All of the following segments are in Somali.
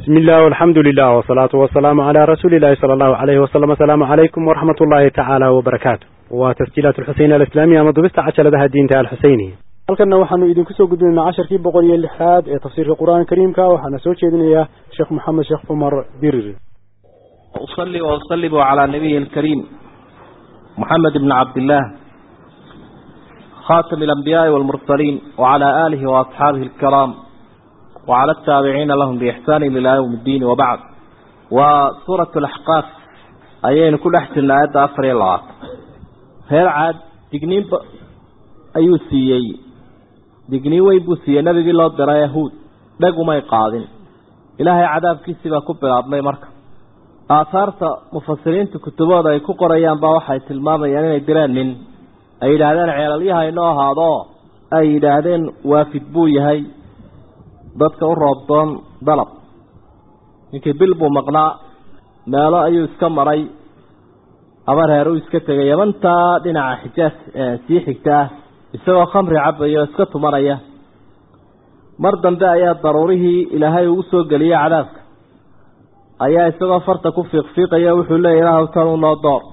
بسم الله والحمد لله والصلاة والسلام على رسول الله صلى الله عليه وسلم السلام عليكم ورحمة الله تعالى وبركاته وتسجيلات الحسين الإسلامية مضبست عشر لها الدين تعالى الحسيني halkana waxaanu idinku soo gudbinaynaa casharkii boqol iyo lixaad ee tafsiirka qur-aanka kariimka waxaana soo jeedinayaa sheekh maxamed sheekh cumar dirir أصلي وأسلم على نبي الكريم محمد بن عبد الله خاتم الأنبياء والمرسلين وعلى آله وأصحابه الكرام وعلى التابعين لهم بإحسان إلى يوم الدين وبعد وسورة الأحقاف أيين كل أحسن آيات أفر الله هير عاد دقنين ب... أيو سيئي دقنين ويبو سيئي نبي الله درى يهود دقوا ما يقاضين إلهي عذاب كيسي بكبر عظمي مركب aahaarta mufasiriinta kutubooda ay ku qorayaan baa waxay tilmaamayaan inay direen nin ay yidhaahdeen ceelalyaha inoo ahaado ay yidhaahdeen waafid buu yahay dadka u roobdoon dalab ninkii bil buu maqnaa meelo ayuu iska maray aba reer uu iska tegay yamantaa dhinaca xijaas sii xigta ah isagoo khamri cabaya oo iska tumanaya mar dambe ayaa daruurihii ilaahay ugu soo geliyey cadaabka ayaa isagoo farta ku fiiqfiiqaya wuxuu leeya ilaahw tan u noo door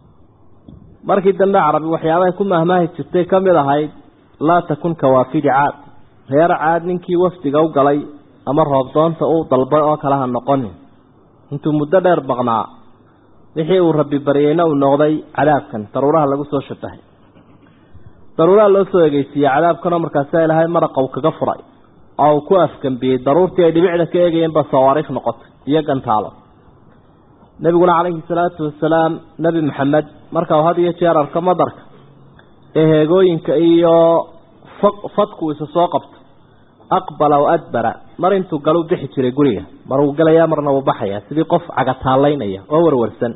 markii dambe carabi waxyaabahay ku mahmaahi jirtay ka mid ahayd laa takun kawaafidi caad reer caad ninkii wafdiga u galay ama roobdoonta uu dalbay oo kale ha noqonin intuu muddo dheer maqnaa wixii uu rabbi baryeyna uu noqday cadaabkan daruuraha lagu soo shabahay daruuraha loo soo egeysiiyey cadaabkanoo markaasa ilaahay maraqa uu kaga furay oo uu ku afgambiyey daruurtii ay dhibicda ka eegayeen ba sawaariikh noqotay iyo gantaalo nebiguna calayhi salaatu wasalaam nebi maxamed marka uu had iyo jeer arko madarka ee heegooyinka iyo fadku isa soo qabto aqbala o adbara mar intuu galu bixi jiray guriga mar uu gelayaa marna uu baxaya sidii qof cagataalaynaya oo warwarsan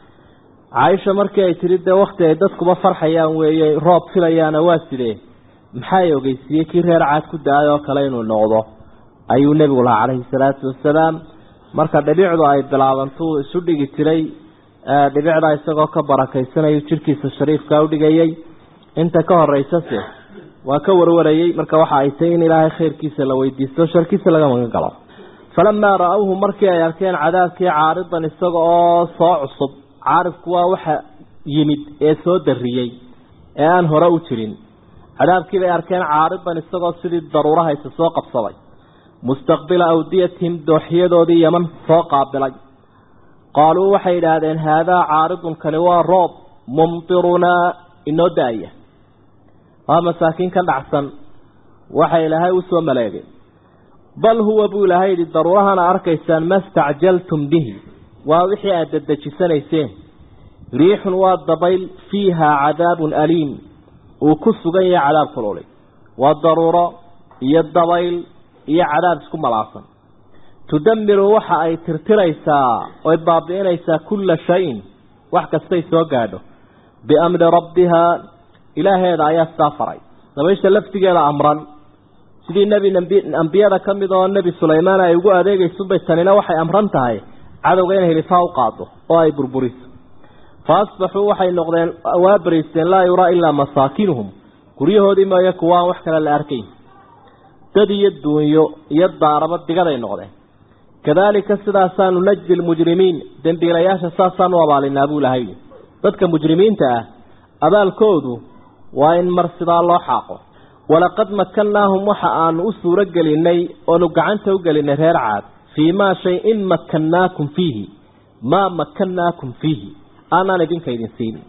caaisha markii ay tiri dee wakti ay dadkuba farxayaan weeye roob filayaana waa sidee maxaa ogeysiiyey kii reer caad ku da-ay oo kale inuu noqdo ayuu nebigu lahaa calayhi salaatu wasalaam marka dhibicdu ay bilaabantuu isu dhigi jiray dhibicda isagoo ka barakaysanayo jidhkiisa shariifka u dhigayay inta ka horeysase waa ka warwarayey marka waxa ay tahay in ilaahay khayrkiisa la weydiisto sharkiisa laga magan galo falamaa ra-awhu markii ay arkeen cadaabkii caaridan isaga oo soo cusub caarifku waa waxa yimid ee soo dariyey ee aan hore u jirin cadaabkii bay arkeen caaridan isagoo sidii daruuraha isa soo qabsaday mustaqbila awdiyatihim dooxyadoodii yaman soo qaabilay qaaluu waxay yidhaahdeen haadaa caaridun kani waa roob mumtirunaa inoo da-aya waa masaakiin ka dhacsan waxa ilaahay u soo maleegay bal huwa buu ilaahay yidhi daruurahana arkaysaan ma stacjaltum bihi waa wixii aada dadejisanayseen riixun waa dabayl fiihaa cadaabun aliim uu ku sugan yahay cadaab kululay waa daruuro iyo dabayl iyo cadaab isku malaasan tudamiru waxa ay tirtiraysaa oy baabi'inaysaa kulla shayin wax kastay soo gaadho biamri rabbihaa ilaaheeda ayaa sidaa faray dabaysha laftigeeda amran sidii nebi ambiyada ka mid oo nebi sulaymaan ay ugu adeegaysunbay tanina waxay amran tahay cadowga inay hilifaa u qaado oo ay burburiso fa asbaxuu waxay noqdeen waa bariisteen laa yuraa ilaa masaakinuhum guryahoodii mooye kuwaan wax kale la arkayn dad iyo duunyo iyo daaraba digaday noqdeen kadaalika sidaasaanu najdi lmujrimiin dembiilayaasha saasaanu abaalinaa buu lahay dadka mujrimiinta ah abaalkoodu waa in mar sidaa loo xaaqo walaqad makannaahum waxa aanu u suuro gelinay oonu gacanta u gelinay reer caad fii maa shay in makannaakum fiihi maa makannaakum fiihi aanaan idinka idin siinin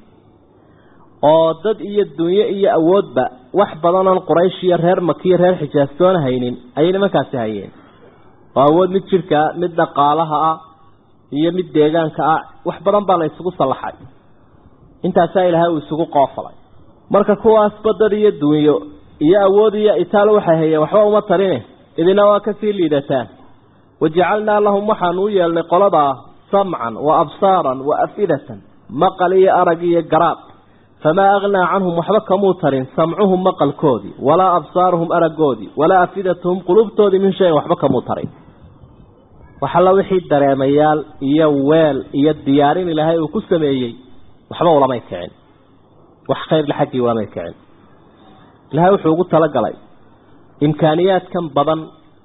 oo dad iyo dunyo iyo awoodba wax badanoon quraysh iyo reer makiyo reer xijaastoona haynin ayay nimankaasi hayeen oo awood mid jidhkaa mid dhaqaalaha ah iyo mid deegaanka ah wax badan baa la isugu sallaxay intaasaa ilaahay uu isugu qoofalay marka kuwaasba dad iyo dunyo iyo awood iyo itaal waxay hayeen waxba uma tarine idina waa kasii liidataan wajacalnaa lahum waxaanu u yeelnay qoladaa samcan wa absaaran wa afidatan maqal iyo arag iyo garaad famaa aghnaa canhum waxba kamuu tarin samcuhum maqalkoodii walaa absaaruhum aragoodii walaa afidatuhum qulubtoodii min shayin waxba kamuu tarin waxalla wixii dareemayaal iyo weel iyo diyaarin ilaahay uu ku sameeyey waxba ulamay kicin wax khayrle xaggii ulamay kicin ilaahay wuxuu ugu talagalay imkaaniyaadkan badan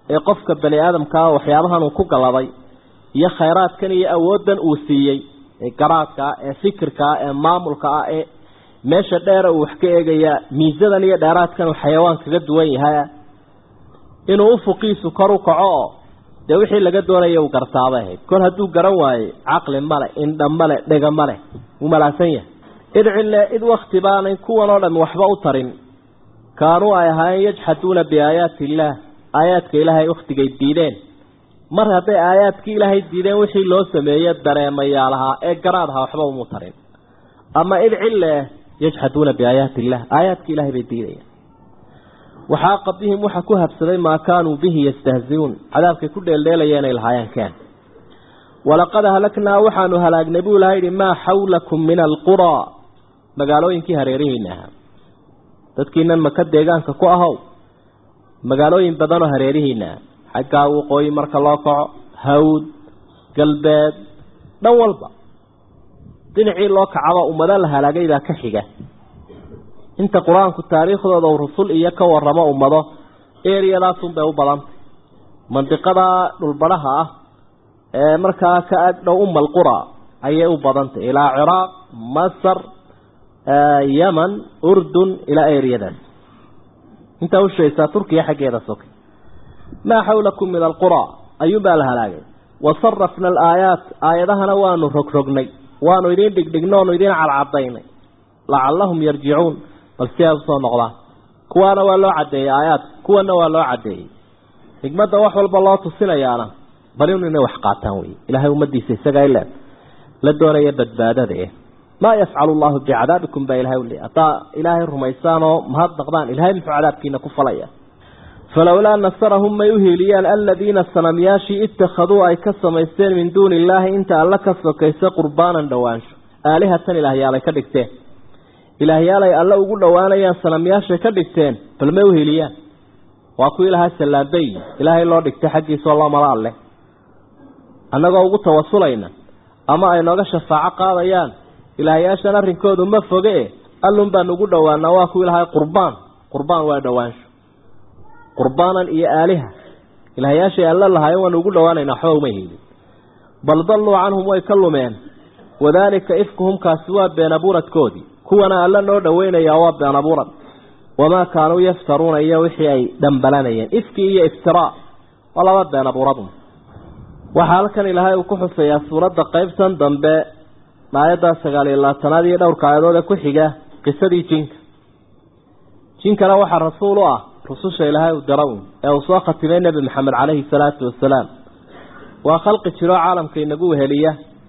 ee qofka bani aadamkaa waxyaabahan uu ku galladay iyo khayraadkan iyo awooddan uu siiyey ee garaadka ah ee fikirka ah ee maamulka ah ee meesha dheera uu wax ka eegayaa miisadan iyo dheeraadkan uu xayawaan kaga duwan yahay inuu ufuqiisu kor u kaco oo dee wixii laga doonaya uu gartaabay ahayd kol hadduu garan waaye caqli male indha male dhega male wuu malaasan yahay id cille id wakti baanay kuwan oo dhami waxba u tarin kaanuu ay ahaayeen yajxaduuna biaayaati illaah aayaadka ilaahay wakhtigay diideen mar hadday aayaadkii ilaahay diideen wixii loo sameeye dareemayaalahaa ee garaadhaa waxba umu tarin ama id cille yajxaduuna biaayaati illah aayaadka ilahay bay diidayaan waxaaqa bihim waxa ku habsaday maa kaanuu bihi yastahziuun cadaabkay ku dheeldheelayeen ay lahaayeen keen walaqad ahlaknaa waxaanu halaagnay buu ilaha yidhi maa xawlakum min alquraa magaalooyinkii hareerihiina ahaa dadkiinan maka deegaanka ku ahow magaalooyin badanoo hareerihiina ah xaggaa waqooyi marka loo kaco hawd galbeed dhan walba dhinacii loo kacaba ummado la halaagay baa ka xiga inta qur-aanku taariikhdooda uu rusul iyo ka waramo ummado eriyadaasunbay u badantay mandiqada dhulbadhaha ah ee markaa ka agdhow umal qura ayay u badantay ilaa ciraaq masar yeman urdun ilaa eriyadaas intaa ushaysaa turkiya xaggeeda soka maa xawlakum min alqura ayuunbaa la halaagay wasarafna alaayaat aayadahana waanu rogrognay waanu idiin dhigdhigno onu idiin cadcadaynay lacallahum yarjicuun bal si ay usoo noqdaan kuwaana waa loo caddeeyey aayaadka kuwana waa loo caddeeyey xigmadda wax walba loo tusinayaana bal inu inay wax qaataan wey ilaahay ummadiisa isagaa ile la doonaya badbaadada eh maa yafcalu llahu bicadaabikum baa ilahay uli haddaa ilaahay rumaysaan oo mahadnaqdaan ilahay muxuu cadaabkiina ku falaya falowlaa nasarahum may uhiiliyaan aladiina sanamyaashii ittakhaduu ay ka samaysteen min duuni illaahi inta alla ka sokaysa qurbaanan dhowaansho aalihatan ilaahyaalay ka dhigteen ilaahyaalay alle ugu dhowaanayaan sanamyaashay ka dhigteen bal may uhiiliyaan waa kuwii lahaa sallaambey ilaahay loo dhigtay xaggiisao loo mala alleh annagoo ugu tawasulayna ama ay nooga shafaaco qaadayaan ilaahyaashan arrinkoodu ma foge e allun baan ugu dhowaanaa waa kuwii lahaa qurbaan qurbaan waa dhowaansho qurbaanan iyo aaliha ilaahyaashay alle lahaayeen waanu ugu dhowaanaynaa waxba uma hiilin bal dalluu canhum way ka lumeen wadaalika ifkuhum kaasi waa been abuuradkoodii kuwana alle noo dhoweynayaa waa been abuurad wamaa kaanuu yaftaruuna iyo wixii ay dhambalanayeen ifkii iyo iftiraa waa laba been abuuradu waxaa halkan ilaahay uu ku xusayaa suuradda qeybtan dambe aayadda sagaal iyo labaatanaad iyo dhowrka aayadood ee ku xiga qisadii jinka jinkana waxaa rasuul u ah rususha ilaahay u dara un ee uu soo khatimay nebi maxamed caleyhi salaatu wasalaam waa khalqi jiroo caalamka inagu weheliya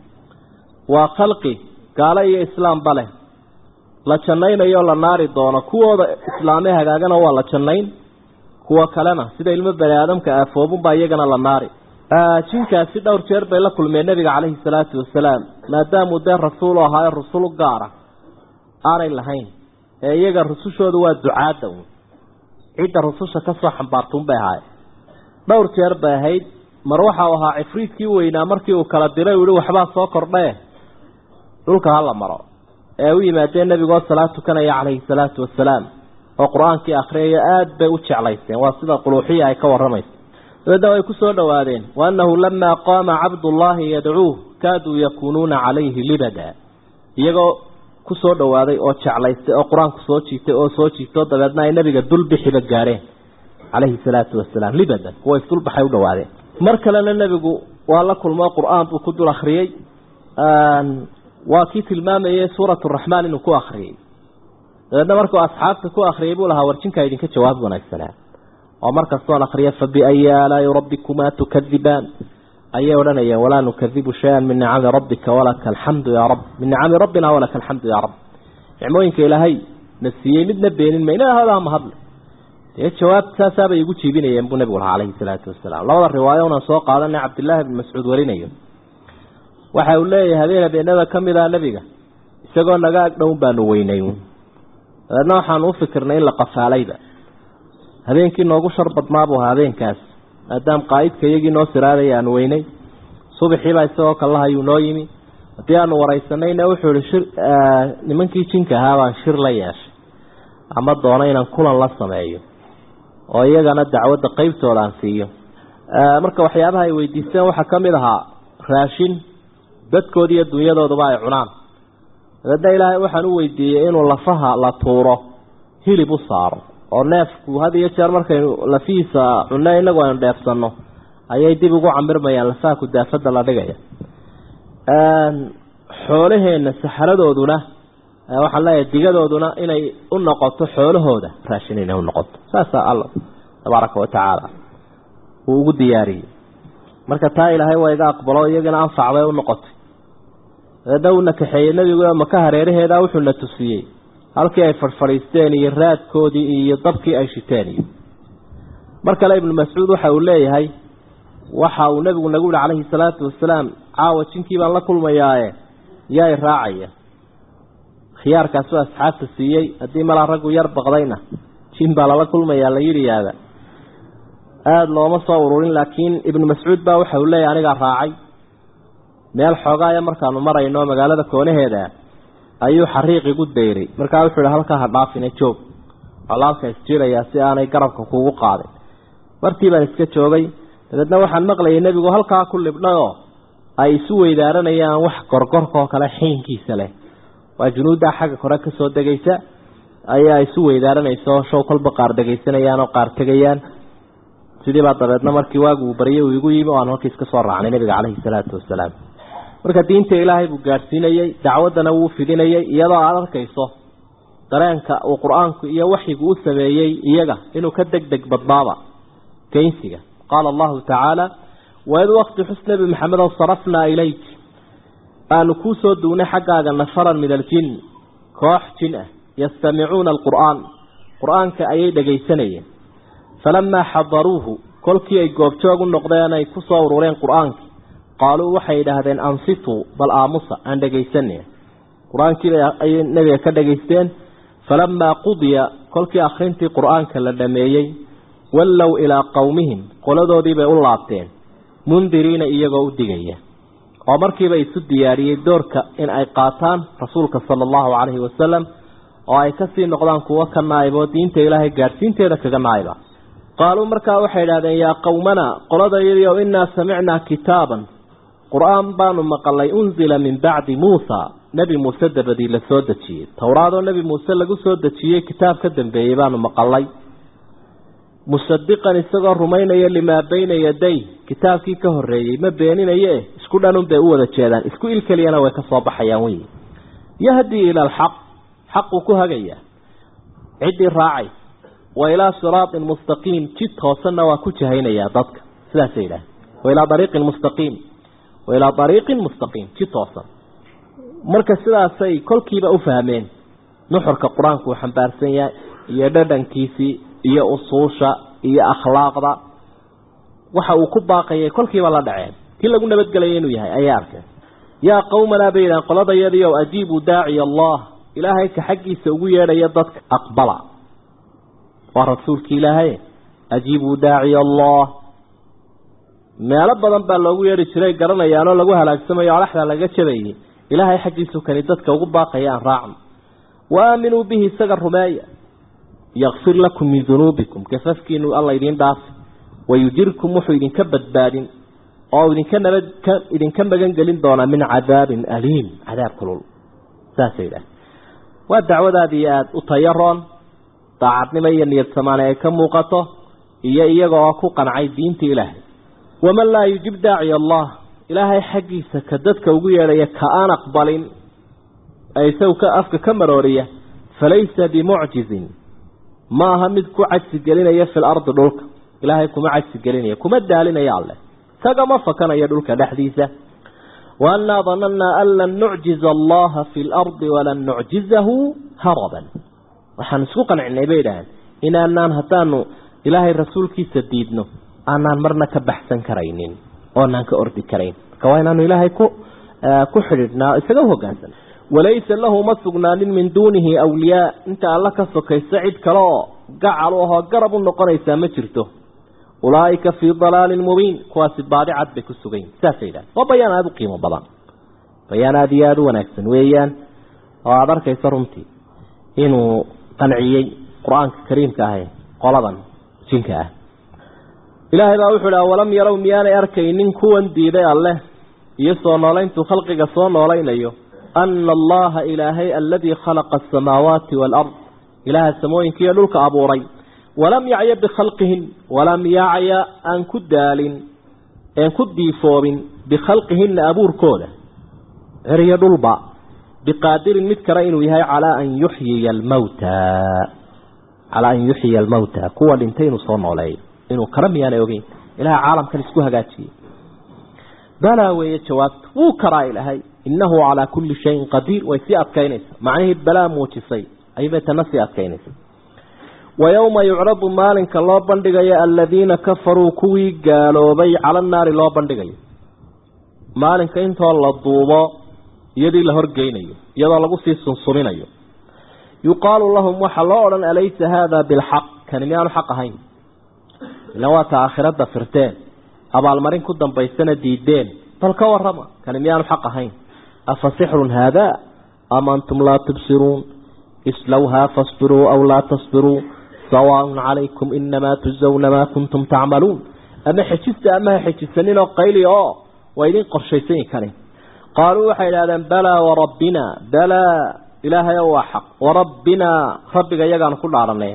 waa khalqi gaalo iyo islaamba leh la jannaynayo la naari doono kuwooda islaamee hagaagana waa la jannayn kuwa kalena sida ilmo bani aadamka aafoobunbaa iyagana la naari jinkaasi dhowr jeer bay la kulmeen nebiga caleyhi salaatu wasalaam maadaamuu dee rasuul u ahaayo rusul gaara aanay lahayn ee iyaga rusushoodu waa ducaadda un cidda rususha kasoo xambaartuun bay ahaay dhowr jeer bay ahayd mar waxa uu ahaa cifriidkii weynaa markii uu kala diray uu yihi waxbaa soo kordhae dhulka hala maro ee u yimaadeen nebigoo salaad tukanaya calayhi salaatu wasalaam oo qur-aankii akhriyayo aada bay u jeclaysteen waa sida quluuxiya ay ka warramaysa dabeedna way ku soo dhowaadeen wa annahu lamaa qaama cabdullaahi yadcuuh kaaduu yakuunuuna calayhi libada iyagoo ku soo dhowaaday oo jeclaystay oo qur-aanku soo jiitay oo soo jiitoo dabeedna ay nebiga dulbixiba gaareen calayhi salaatu wasalaam libadan kuwa isdulbaxay u dhowaadeen mar kalena nebigu waa la kulmoo qur-aan buu ku dul akhriyey waa kii tilmaamayay suurat raxmaan inuu ku akriyey dabeedna markuu asxaabta ku akriyay buu lahaa warjinkaa idinka jawaab wanaagsanaa oo markastoon akriya fabiayi aalaai rabbikumaa tukadibaan ayay odhanayeen walaa nukadibu shay-an min nicami rabbika walaka alxamdu yaa rab min nicami rabbina walaka alxamdu yaa rab nicmooyinka ilaahay na siiyey midna beenin mayna hada mahadle dee jawaab saasaabay igu jiibinayeen buu nebigu lahaa calayhi salaatu wasalaam labada riwaayo unan soo qaadanay cabdillaahi bn mascuud warinayo waxa uu leeyahay habeen habeenada ka mid ah nebiga isagoo naga agdhown baanu weynay dabeedna waxaanu u fikirnay in la qafaalayba habeenkii noogu shar badnaa buu ahaa habeenkaas maadaam qaa'idka iyagii noo siraadaya aanu weynay subaxiibaa isagoo kalahayuu noo yimi haddii aanu waraysanayna wuxuu ihi shir nimankii jinka ahaa baan shir la yeeshay ama doono inaan kulan la sameeyo oo iyagana dacwadda qeybtooda aan siiyo marka waxyaabaha ay weydiisteen waxaa ka mid ahaa raashin dadkooda iyo dunyadooduba ay cunaan dabeedna ilaahay waxaan u weydiiyey inuu lafaha la tuuro hilib u saaro oo neefku had iyo jeer markaynu lafihiisa cunno inagu aynu dheefsanno ayay dib ugu camirmayaan lafaha kudaafada la dhigaya xoolaheenna saxaradooduna waxaan leeyahay digadooduna inay u noqoto xoolahooda raashin inay u noqoto saasaa alla tabaaraka wa tacaala uu ugu diyaariyey marka taa ilaahay waa iga aqbalo iyagana anfac bay u noqotay dabeedna uuna kaxeeyey nebigu maka hareeraheeda wuxuuna tusiyey halkii ay fadhfadhiisteen iyo raadkoodii iyo dabkii ay shiteen iyo mar kale ibnu mascuud waxa uu leeyahay waxa uu nebigu nagu yihi calayhi salaatu wasalaam caawa jinkii baan la kulmayaaye yaa i raacaya khiyaarkaasuu asxaabta siiyey haddii malaa raggu yar baqdayna jin baa lala kulmayaa la yidhi yaada aada looma soo ururin laakiin ibnu mascuud baa waxa uu leeyahy anigaa raacay meel xoogaaya markaanu marayno magaalada koonaheeda ayuu xariiq igu dayray markaa wuxuu ihi halkaa ha dhaafine joog colaalka isjirayaa si aanay garabka kugu qaadin martii baan iska joogay dabeedna waxaan maqlayay nebigu halkaa ku libdhayoo ay isu weydaaranayaan wax gorgorkaoo kale xiinkiisa leh waa junuuddaa xagga kore ka soo degaysa ayaa isu weydaaranaysa oo show kolba qaar dhegaysanayaan oo qaar tegayaan sidiibaa dabeedna markii waagu uu baryay uu igu yimi o aan halkiis ka soo raacnay nebiga caleyhi salaatu wasalaam marka diinta ilaahay buu gaadhsiinayey dacwaddana wuu fidinayey iyadoo aada arkayso dareenka uu qur-aanku iyo waxyigu u sameeyey iyaga inuu ka deg deg badnaaba geynsiga qaala allahu tacaala waid waqti xus nebi maxamedow sarafnaa ilayk aanu kuu soo duugnay xaggaaga nafaran min aljin koox jin ah yastamicuuna alqur'aan qur-aanka ayay dhegaysanayeen falamaa xadaruuhu kolkii ay goobjoog u noqdeen ay ku soo urureen qur-aankii qaaluu waxay idhaahdeen ansituu bal aamusa aan dhegaysanay qur-aankiiba ayay nebiga ka dhegaysteen falamaa qudiya kolkii akhrintii qur-aanka la dhameeyey wallow ilaa qowmihim qoladoodiibay u laabteen mundiriina iyagoo u digaya oo markiiba isu diyaariyey doorka in ay qaataan rasuulka sala allahu calayhi wasalam oo ay kasii noqdaan kuwo ka naayiboo diinta ilaahay gaadhsiinteeda kaga naayiba qaaluu markaa waxay idhahdeen yaa qowmana qoladayadiiow innaa samicnaa kitaaban qur-aan baanu maqalay unzila min bacdi muusa nebi muuse dabadii la soo dejiyey towraadoo nebi muuse lagu soo dejiyey kitaab ka dambeeyey baanu maqalay musadiqan isagoo rumaynaya limaa bayna yaday kitaabkii ka horreeyey ma beeninaye isku dhanun bay u wada jeedaan isku il keliyana way ka soo baxayaan wey yahdii ila alxaq xaquu ku hagayaa ciddii raacay wa ilaa siraatin mustaqiim jid hoosanna waa ku jahaynayaa dadka sidaasay yidhaah wa ilaa ariiqin mustaqiim wa ilaa ariiqin mustaqiim jid hoosan marka sidaasay kolkiiba u fahmeen nuxurka qur-aanku uu xambaarsan yahay iyo dhadhankiisii iyo usuusha iyo akhlaaqda waxa uu ku baaqayay kolkiiba la dhaceen kii lagu nabadgelaya inuu yahay ayay arkeen yaa qowmanaa bay yidhahan qoladayadii ow ajiibuu daaciya allah ilaahay ka xaggiisa ugu yeedhaya dadka aqbala waa rasuulki ilaahay ajiibuu daaciya allah meelo badan baa loogu yeedhi jiray garanayaanoo lagu halaagsamayo alaxdaa laga jabayay ilaahay xaggiisu kani dadka ugu baaqaya aan raacno wa aaminuu bihi isaga rumeeya yakfir lakum min dunuubikum gafafkiinu alla idiin dhaafi wayujirkum wuxuu idinka badbaadin oo idinka nabad ka idinka magan gelin doonaa min cadaabin aliim cadaab kulul saasay idhaah waa dacwadaadii aada u tayaroon daacadnimo iyo niyad samaane ay ka muuqato iyo iyagoo ku qancay diinta ilaahay waman laa yujib daaciya allah ilaahay xaggiisa ka dadka ugu yeedhaya ka aan aqbalin ee isagu ka afka ka marooriya falaysa bimucjizin ma aha mid ku cajsi gelinaya fil ardi dhulka ilaahay kuma cajsi gelinaya kuma daalinaya alleh kagama fakanayo dhulka dhexdiisa waannaa danannaa an lan nucjiza allaha fi lardi walan nucjizahu haraban waxaan isku qancinay bay idhaaheen inaanaan haddaanu ilaahay rasuulkiisa diidno aanaan marna ka baxsan karaynin oonaan ka ordi karayn marka waa inaanu ilaahay ku ku xidhiidhnaa isaga u hogaansan walaysa lahu ma sugnaanin min duunihi awliyaa inta alla ka sokaysa cid kale oo gacal u ahoo garab u noqonaysaa ma jirto ulaa'ika fii dalaalin mubiin kuwaasi baadi cad bay ku sugayin saasay yidhahan waa bayaan aada u qiimo badan bayaan aada iyo aada u wanaagsan weeyaan oo aada arkaysa runtii inuu qanciyey qur-aanka kariimka ahe qoladan jinka ah ilaahay baa wuxuu ihi awalam yarow miyaanay arkaynin kuwan diiday alleh iyo soo noolayntuu khalqiga soo noolaynayo ana allaha ilaahay aladii khalaqa asamaawaati waalard ilaaha samooyinka iyo dhulka abuuray walam yacya bikhalqihin walam yacya aan ku daalin een ku diifoobin bikhalqihina abuurkooda ceriyo dhulba biqaadirin mid kale inuu yahay calaa an yuxyiya almawta calaa an yuxyiya almawta kuwa dhintay inuu soo nooleeyo inuu kara miyaanay ogeyn ilaha caalamkan isku hagaajiyey balaa weeye jawaabta wuu karaa ilaahay innahu calaa kulli shayin qadiir way sii adkaynaysa macnihii balaa muujisay ayibay tana sii adkaynaysa wa yowma yucradu maalinka loo bandhigayo aladiina kafaruu kuwii gaaloobay cala naari loo bandhigayo maalinka intoo la duubo iyadii la horgeynayo iyadoo lagu sii sunsuminayo yuqaalu lahum waxaa loo odhan alaysa haada bilxaq kani miyaanu xaq ahayn ilan waata aakhirada firteen abaalmarin ku dambaysana diideen bal ka warama kani miyaanu xaq ahayn afa sixrun haada am antum laa tubsiruun islowhaa fasbiruu aw laa tasbiruu sawaaun calaykum inamaa tujzawna maa kuntum tacmaluun ama xejista ama ha xejisaninoo qayli oo waa idin qorshaysanyi kani qaaluu waxay idhahdeen balaa warabbina balaa ilaahay o waa xaq warabbinaa rabbiga iyagaanu ku dhaaranay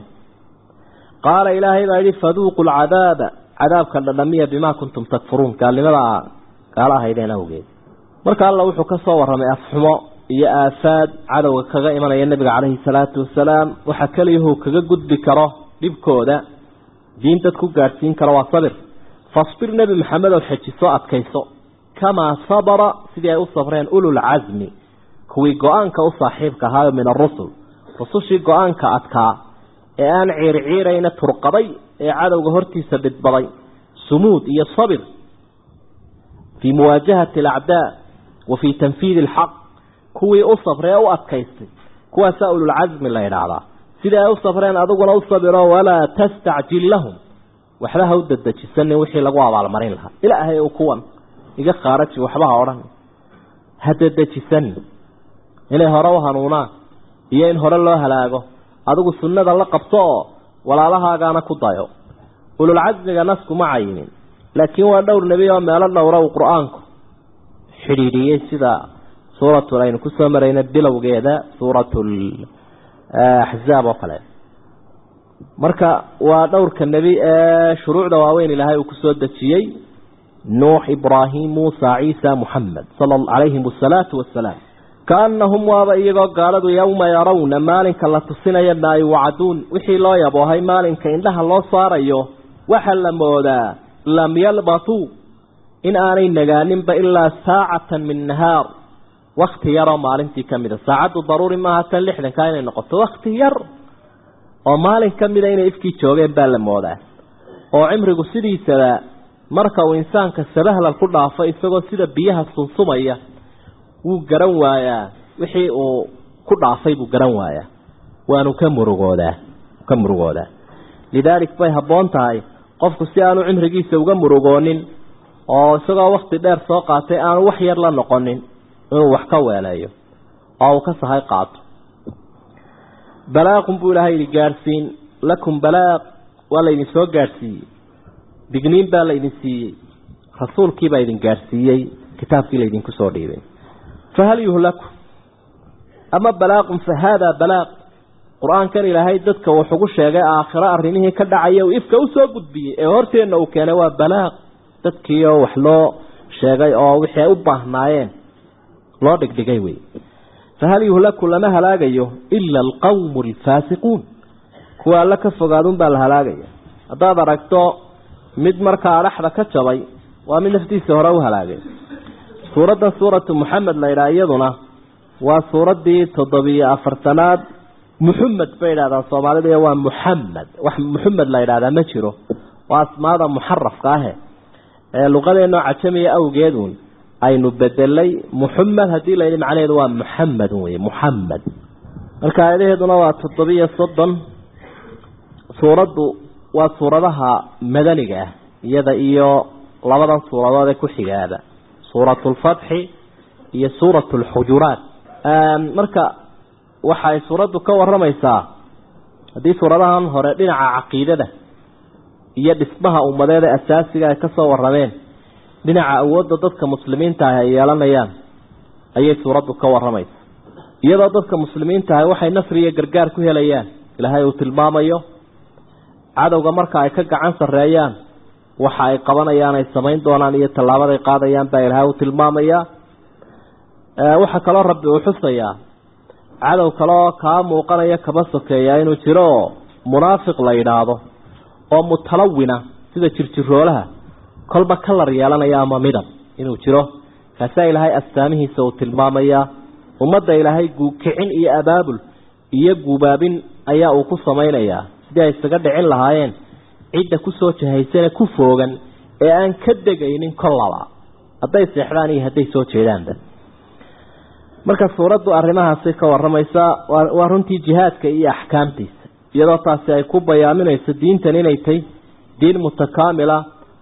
qaala ilaahay baa yidhi faduuqu lcadaaba cadaabka dhadhamiya bimaa kuntum takfuruun gaalnimada gaala ahaydeen awgeed marka alla wuxuu ka soo warramay afxumo iyo aafaad cadowga kaga imanaya nebiga caleyhi salaatu wasalaam waxa keliyahuu kaga gudbi karo dhibkooda diin dad ku gaadhsiin karo waa sabir fasbir nebi maxamed oo xejiso adkayso kamaa sabara sidii ay u sabreen ululcasmi kuwii go-aanka u saaxiibka ahaayo min arusul rusushii go-aanka adkaa ee aan ciirciirayna turqaday ee cadowga hortiisa dhidbaday sumuud iyo sabir fii muwaajahati alacdaa wa fii tanfiidi alxaq kuwii u sabree u adkaystay kuwaasaa ululcasmi la idhaahdaa sidii ay u sabreen adiguna u sabiro walaa tastacjil lahum waxba ha u dadejisanin wixii lagu abaalmarin lahaa ilaahay u kuwan iga khaaraji waxba ha odhan ha dadejisanin inay hore u hanuunaan iyo in hore loo halaago adigu sunnada la qabto oo walaalahaagaana ku dayo ululcasmiga nasku ma cayimin laakiin waa dhowr nebi oo meelo dhowra uu qur-aanku xidhiidhiyey sida suuratul aynu kusoo marayna bilowgeeda suuratul axzaab oo kale marka waa dhowrka nebi ee shuruucda waaweyn ilaahay uu kusoo dejiyey nuux ibraahim muusa ciisa muxamed calayhim asalaatu wasalaam kaanahum waaba iyagoo gaaladu yowma yarawna maalinka la tusinaya maa yuwacaduun wixii loo yaboohay maalinka indhaha loo saarayo waxa la moodaa lam yalbatuu in aanay nagaaninba ilaa saacatan min nahaar wakti yaroo maalintii ka mida saacaddu daruuri maaha tan lixdanka inay noqoto wakti yar oo maalin ka mida inay ifkii joogeen baa la moodaa oo cimrigu sidiisaba marka uu insaanka sabahlal ku dhaafo isagoo sida biyaha sunsumaya wuu garan waayaa wixii uu ku dhaafay buu garan waayaa waanu ka murugoodaa ka murugoodaa lidaalik bay habboon tahay qofku si aanu cimrigiisa uga murugoonin oo isagoo wakti dheer soo qaatay aanu wax yar la noqonin inuu wax ka weeleeyo oo uu ka sahay qaato balaaqun buu ilaahay idin gaadhsiin lakum balaaq waa laydin soo gaadhsiiyey digniin baa laydin siiyey rasuulkiibaa idin gaadhsiiyey kitaabkii laydinku soo dhiibay fahal yuhlaku ama balaaqun fa haadaa balaaq qur-aankan ilaahay dadka wuxugu sheegay aakhiro arrimihii ka dhacaya uu ifka usoo gudbiyey ee horteenna uu keenay waa balaaq dadkiioo wax loo sheegay oo wixii ay u baahnaayeen loo dhigdhigay wey fahal yuhlaku lama halaagayo ila alqawmu alfaasiquun kuwa alla ka fogaadun baa la halaagaya haddaad aragto mid markaa adhaxda ka jabay waa mid naftiisa hore u halaagay suuraddan suuratu moxamed la yidhaha iyaduna waa suuraddii toddobiyo afartanaad muxamed bay idhahdaan soomaalida waa muxamed wax muxamed la yidhahdaa ma jiro waa asmaada muxarafka ahe ee luqadeenoo cajamiya awgeedun aynu bedelay muxamed haddii la yidhi macnaheedu waa muxamed wey muxamed marka aayadaheeduna waa toddobiyo soddon suuraddu waa suuradaha madaniga ah iyada iyo labadan suuradood ee ku xigaada suuratu lfatxi iyo suuratu lxujuraat marka waxay suuraddu ka waramaysaa haddii suuradahan hore dhinaca caqiidada iyo dhismaha ummadeed ee asaasiga ay ka soo warrameen dhinaca awoodda dadka muslimiinta ah ay yeelanayaan ayay suuraddu ka warramaysa iyadoo dadka muslimiinta ah waxay nasri iyo gargaar ku helayaan ilaahay uu tilmaamayo cadowga marka ay ka gacan sarreeyaan waxa ay qabanayaan ay samayn doonaan iyo tallaabaday qaadayaan baa ilaahay uu tilmaamayaa waxaa kaloo rabbi uu xusayaa cadow kaleoo kaa muuqanaya kaba sokeeya inuu jiro oo munaafiq la yidhaahdo oo mutalawina sida jirjiroolaha kolba kalar yeelanaya ama midab inuu jiro kaasaa ilaahay astaamihiisa uu tilmaamayaa ummadda ilaahay kicin iyo abaabul iyo gubaabin ayaa uu ku samaynayaa sidii ay isaga dhicin lahaayeen cidda kusoo jahaysane ku foogan ee aan ka degaynin kollaba hadday seexdaan iyo hadday soo jeedaanba marka suuraddu arrimahaasi ka warramaysaa waa runtii jihaadka iyo axkaamtiisa iyadoo taasi ay ku bayaaminayso diintan inay tahy diin mutakaamila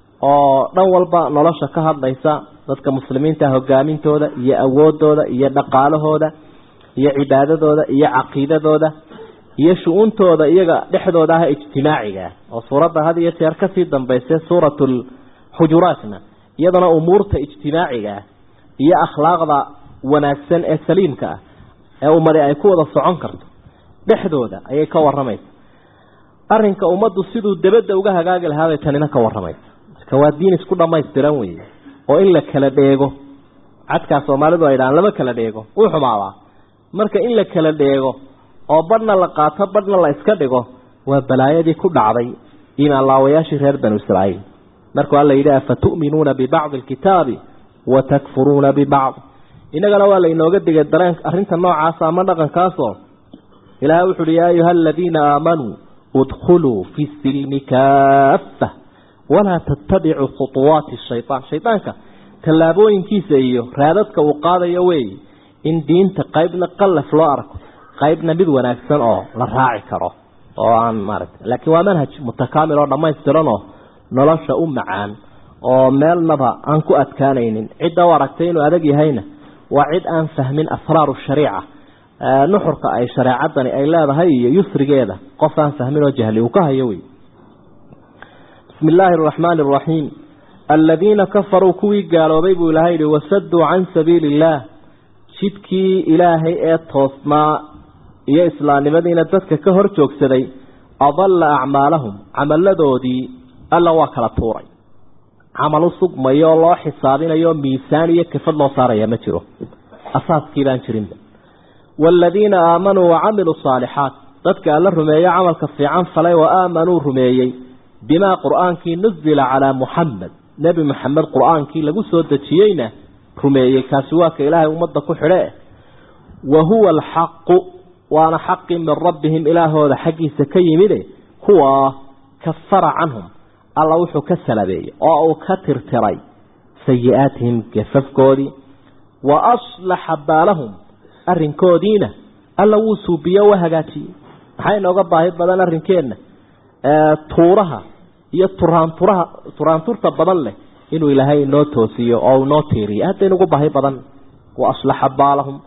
oo dhan walba nolosha ka hadlaysa dadka muslimiinta hogaamintooda iyo awoodooda iyo dhaqaalahooda iyo cibaadadooda iyo caqiidadooda iyo shu-uuntooda iyaga dhexdooda ah ijtimaaciga oo suuradda had iyo jeer kasii dambaysa suuratulxujuraatna iyadana umuurta ijtimaaciga ah iyo akhlaaqda wanaagsan ee saliimka ah ee ummadi ay ku wada socon karto dhexdooda ayay ka waramaysa arinka ummaddu siduu debadda uga hagaagi lahaabay tanina ka waramaysa marka waa diin isku dhammaystiran weeye oo in la kala dheego cadkaa soomaalidu ay dhahaan lama kala dheego wuu xumaadaa marka in la kala dheego oo badhna la qaato badhna la iska dhigo waa balaayadii ku dhacday imaanlaawayaashii reer banu israa'iil markuu alla yidhi afatu'minuuna bibacdi alkitaabi wa takfuruuna bibacd innagana waa la inooga digay dareen arrinta noocaasa ama dhaqankaasoo ilaahay wuxu uhi yaa ayuha aladiina aamanuu udkhuluu fi silmi kaaffa walaa tattabicuu khuuwaati shayaan shaydaanka tallaabooyinkiisa iyo raadadka uu qaadayo weeye in diinta qaybna qallaf loo arko qaybna mid wanaagsan oo la raaci karo oo aan maaragta laakiin waa manhaj mutakaamil oo dhammaystiran oo nolosha u macaan oo meelnaba aan ku adkaanaynin cidda u aragtay inuu adag yahayna waa cid aan fahmin asraaru shariica nuxurka ay shareecadani ay leedahay iyo yusrigeeda qof aan fahmin oo jahli uu ka hayo wey bismi illaahi araxmaani araxiim aladiina kafaruu kuwii gaaloobay buu ilahay yihi wasaduu can sabiili illaah jidkii ilaahay ee toosnaa iyo islaamnimadiina dadka ka hor joogsaday adalla acmaalahum camaladoodii alla waa kala tuuray camal u sugmayo oo loo xisaabinayo miisaan iyo kafad loo saaraya ma jiro asaaskii baan jirinba waaladiina aamanuu wacamiluu saalixaat dadka alla rumeeyo camalka fiican falay wa aamanuu rumeeyey bimaa qur-aankii nuzila calaa muxamed nebi maxamed qur-aankii lagu soo dejiyeyna rumeeyey kaasi waa ka ilaahay ummadda ku xidhe wa huwa alxaqu waana xaqii min rabbihim ilaahooda xaggiisa ka yimide kuwa kafara canhum alla wuxuu ka salabeeyey oo uu ka tirtiray sayi-aatihim gafafkoodii wa aslaxa baalahum arrinkoodiina alla wuu suubiye wa hagaajiyey maxaa inooga baahi badan arrinkeenna tuuraha iyo turaanturaha turaanturta badan leh inuu ilaahay inoo toosiyo oo inoo tiiriyo hadda inugu baahi badan wa aslaxa baalahum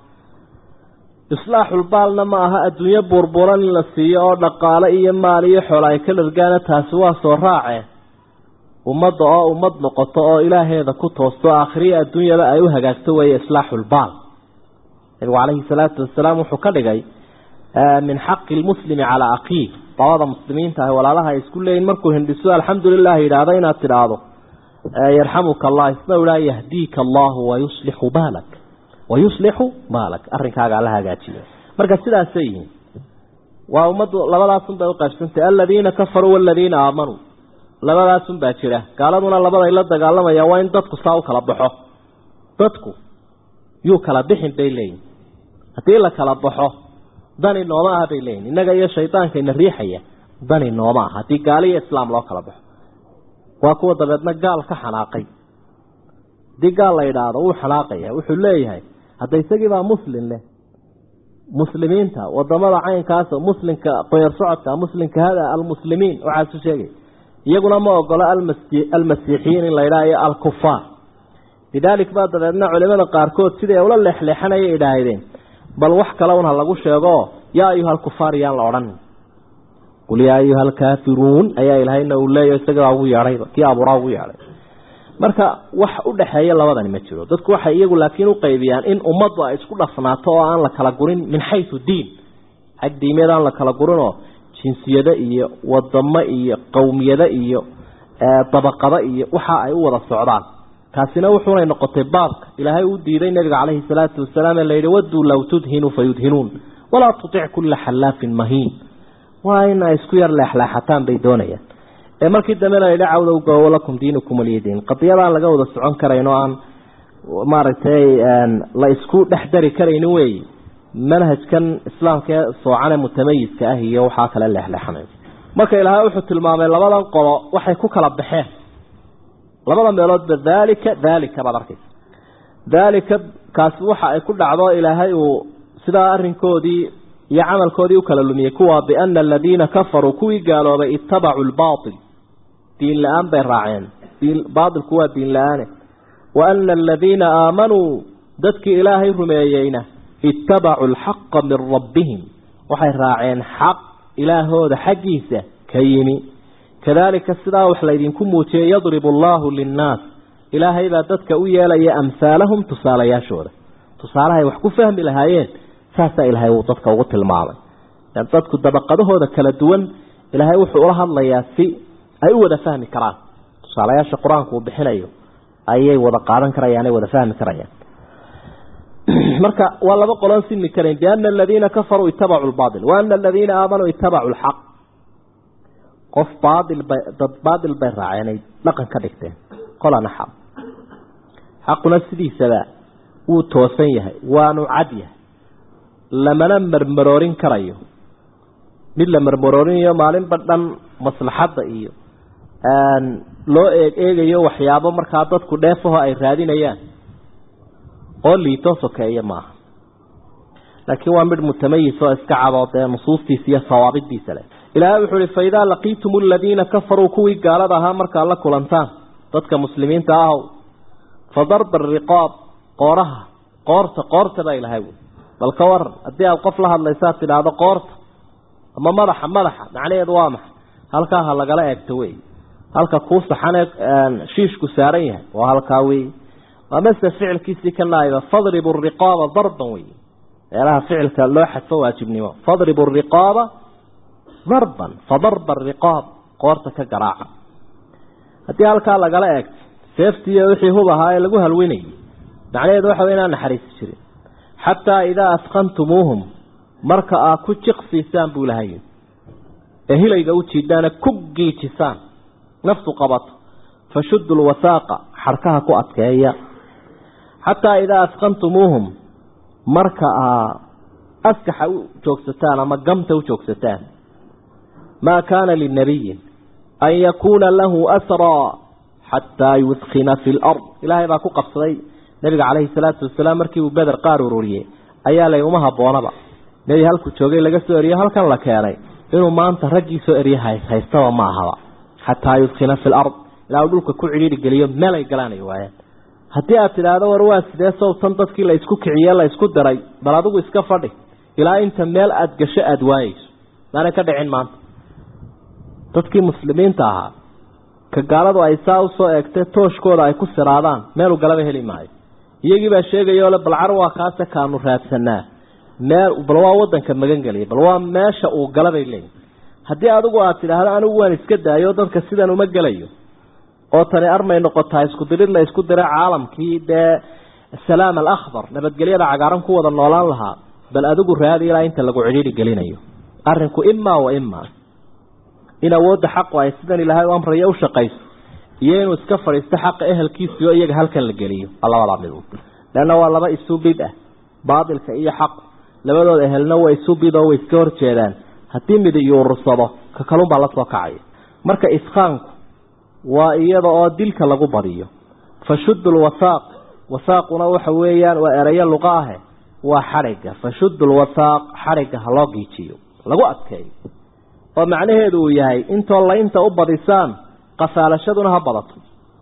islaaxulbaalna ma aha adduunyo buurbuuran in la siiyo oo dhaqaale iyo maal iyo xoola ay ka dhargaana taasi waa soo raace ummadda oo ummad noqoto oo ilaaheeda ku toosto aakhiriya adduunyada ay u hagaagto weeye islaaxulbaal nabigu calayhi salaatu wasalaam wuxuu ka dhigay min xaqi lmuslimi calaa akiih dabada muslimiinta ah walaalaha ay isku leeyihin markuu hindhiso alxamdulilah yidhaahdo inaad tidhaahdo yarxamuka allah isna idhaa yahdiika allahu wayuslixu baalak wayuslixu baalak arrinkaaga alla hagaajiyo marka sidaasay yihiin waa ummaddu labadaasun bay uqaybsantay aladiina kafaruu waladiina aamanuu labadaasun baa jira gaaladuna labaday la dagaalamayaan waa in dadku saa u kala baxo dadku yuu kala bixin bay leeyihin haddii la kala baxo dani nooma ah bay leeyihin innaga iyo shaydaanka ina riixaya dani nooma ah haddii gaali iyo islaam loo kala baxo waa kuwa dabeedna gaal ka xanaaqay haddii gaal la yidhaahdo wuu xanaaqaya wuxuu leeyahay hadda isagiibaa muslim leh muslimiinta wadamada caynkaas muslimka qoyar socodka muslimka hada almuslimiin waxaasu sheegay iyaguna ma ogola almasiixiyiin in la yidhaha iyo alkufaar lidaalik baa dabeedna culimada qaarkood siday ula leexleexanaya idhaahdeen bal wax kale un ha lagu sheego yaa ayuha alkufaar yaan la odhan qul yaa ayuha alkaafiruun ayaa ilahayna uu leeyahy isagaa ugu yeedhayba kii abuuraa ugu yeedhay marka wax u dhexeeya labadani ma jiro dadku waxay iyagu laakiin u qaybiyaan in ummaddu ay isku dhafnaato oo aan la kala gurin min xayu diin xag diimeed aan la kala gurinoo jinsiyado iyo wadamo iyo qowmiyado iyo dabaqado iyo waxa ay u wada socdaan taasina wuxuunay noqotay baabka ilaahay uu diiday nabiga caleyhi salaatu wasalaam ee layidhi waduu low tudhinu fayudhinuun walaa tutic kulla xallaafin mahiin waa in ay isku yar leexleexataan bay doonayaan ee markii dambena la yidhi cawdow goowo lakum diinukum waliyadiin qadiyadaan laga wada socon karayn oo aan maaragtay la isku dhex dari karayni wey manhajkan islaamka ee soocane mutamayiska ah iyo waxaa kale leexleexanay marka ilaahay wuxuu tilmaamay labadan qolo waxay ku kala baxeen labada meeloodba daalika daalika baad arkaysa daalika kaasi waxa ay ku dhacdo ilaahay uu sidaa arrinkoodii iyo camalkoodii u kala lumiyey kuwa biana aladiina kafaruu kuwii gaaloobay ittabacuu lbaatil diin la-aan bay raaceen baatilku waa diin la-aane wa ana aladiina aamanuu dadkii ilaahay rumeeyeyna ittabacuu alxaqa min rabbihim waxay raaceen xaq ilaahooda xaggiisa ka yimi kadaalika sidaa wax laydinku muujiyey yadribu allaahu linnaas ilaahay baa dadka u yeelaya amhaalahum tusaalayaashooda tusaalahay wax ku fahmi lahaayeen saasaa ilaahay uu dadka ugu tilmaamay dadku dabaqadahooda kala duwan ilaahay wuxuu ula hadlayaa si ay u wada fahmi karaan tusaalayaasha qur-aanku uu bixinayo ayay wada qaadan karayaan ay wada fahmi karayaan marka waa laba qoloon simi karayn biana aladiina kafaruu itabacuu lbaail wa ana aladiina aamanuu itabacuu lxaq qof baail bay dad baatil bay raaceen ay dhaqan ka dhigteen qolana xaq xaquna sidiisaba wuu toosan yahay waanu cad yahay lamana marmaroorin karayo mid la marmaroorinayo maalinba dhan maslaxadda iyo loo eeg eegayo waxyaabo markaa dadku dheefaho ay raadinayaan oo liito sokeeya maaha laakiin waa mid mutamayis oo iska cadoo dee nusuustiisa iyo sawaabidiisa leh ilaahay wuxuu ihi faidaa laqiitum aladiina kafaruu kuwii gaalada ahaa markaad la kulantaan dadka muslimiinta ahow fa darba ariqaab qooraha qoorta qoorta baa ilahay wy bal ka waran haddii aada qof la hadlaysaad tidhaahdo qoorta ama madaxa madaxa macnaheedu waa maxay halkaa ha lagala eegto wey halka kuu saxanee shiishku saaran yahay waa halkaa wey amase ficilkiisii ka naayba fadribu riqaaba darban wey meelaha ficilka loo xadfo waajibnimo fadribu riqaaba darban fadarba riqaab qoorta ka garaaca haddii halkaa lagala eegto seeftiiyo wixii hub ahaa ee lagu halwinayay macnaheedu waxa wey inaan naxariisi jirin xataa idaa asqantumuuhum marka aad ku jiqsiisaan buu lahay ee hilayga u jiidaana ku giijisaan naftu qabato fashudu lwasaaqa xarkaha ku adkeeya xataa idaa asqantumuuhum marka aa askaxa u joogsataan ama gamta u joogsataan maa kaana linabiyin an yakuuna lahu asraa xataa yudkina fi lard ilaahay baa ku qabsaday nabiga caleyhi salaatu wasalaam markii uu beder qaar ururiyey ayaa lay uma haboonaba nebi halku joogay laga soo eriyo halkan la keenay inuu maanta raggii soo eriye haystaba ma ahaba xataa yudkina fi lard ilaa uu dhulka ku cidhiiri geliyo meel ay galaanay waayaan haddii aad tidhaahdo war waa sidee sowtan dadkii la isku kiciye la isku diray bal adigu iska fadhi ilaa inta meel aada gasho aada waayeyso maanay ka dhicin maanta dadkii muslimiinta ahaa ka gaaladu ay saa usoo eegtee tooshkooda ay ku siraadaan meelu galaba heli maayo iyagii baa sheegayoo le balcar waa kaase kaanu raadsanaa meel bal waa wadanka magan geliya bal waa meesha uu galabay leeyihin haddii adigu aad tidhaahdo anigu waan iska daayo dadka sidan uma gelayo oo tani armay noqotaa isku dirid la isku diray caalamkii dee salaam alakhbar nabadgelyada cagaaran ku wada noolaan lahaa bal adigu raadi ilaa inta lagu cidhiiri gelinayo arrinku imaa wa imaa in awoodda xaqu ay sidan ilaahay u amraya u shaqayso iyo inuu iska fadhiisto xaqa ehelkiisiyo iyaga halkan la geliyo labadaa mid leanna waa laba isu bid ah baatilka iyo xaqu labadooda ehelna way isu bid oo way iska horjeedaan haddii mid yuurursado ka kalunbaa la soo kacaya marka iskaanku waa iyada oo dilka lagu badiyo fashudu lwasaaq wasaaquna waxa weeyaan waa erayo luqa ahe waa xadhigga fashudu lwasaaq xadhigga ha loo giijiyo lagu adkeeyo oo macnaheedu uu yahay intoo laynta u badisaan qafaalashaduna ha badato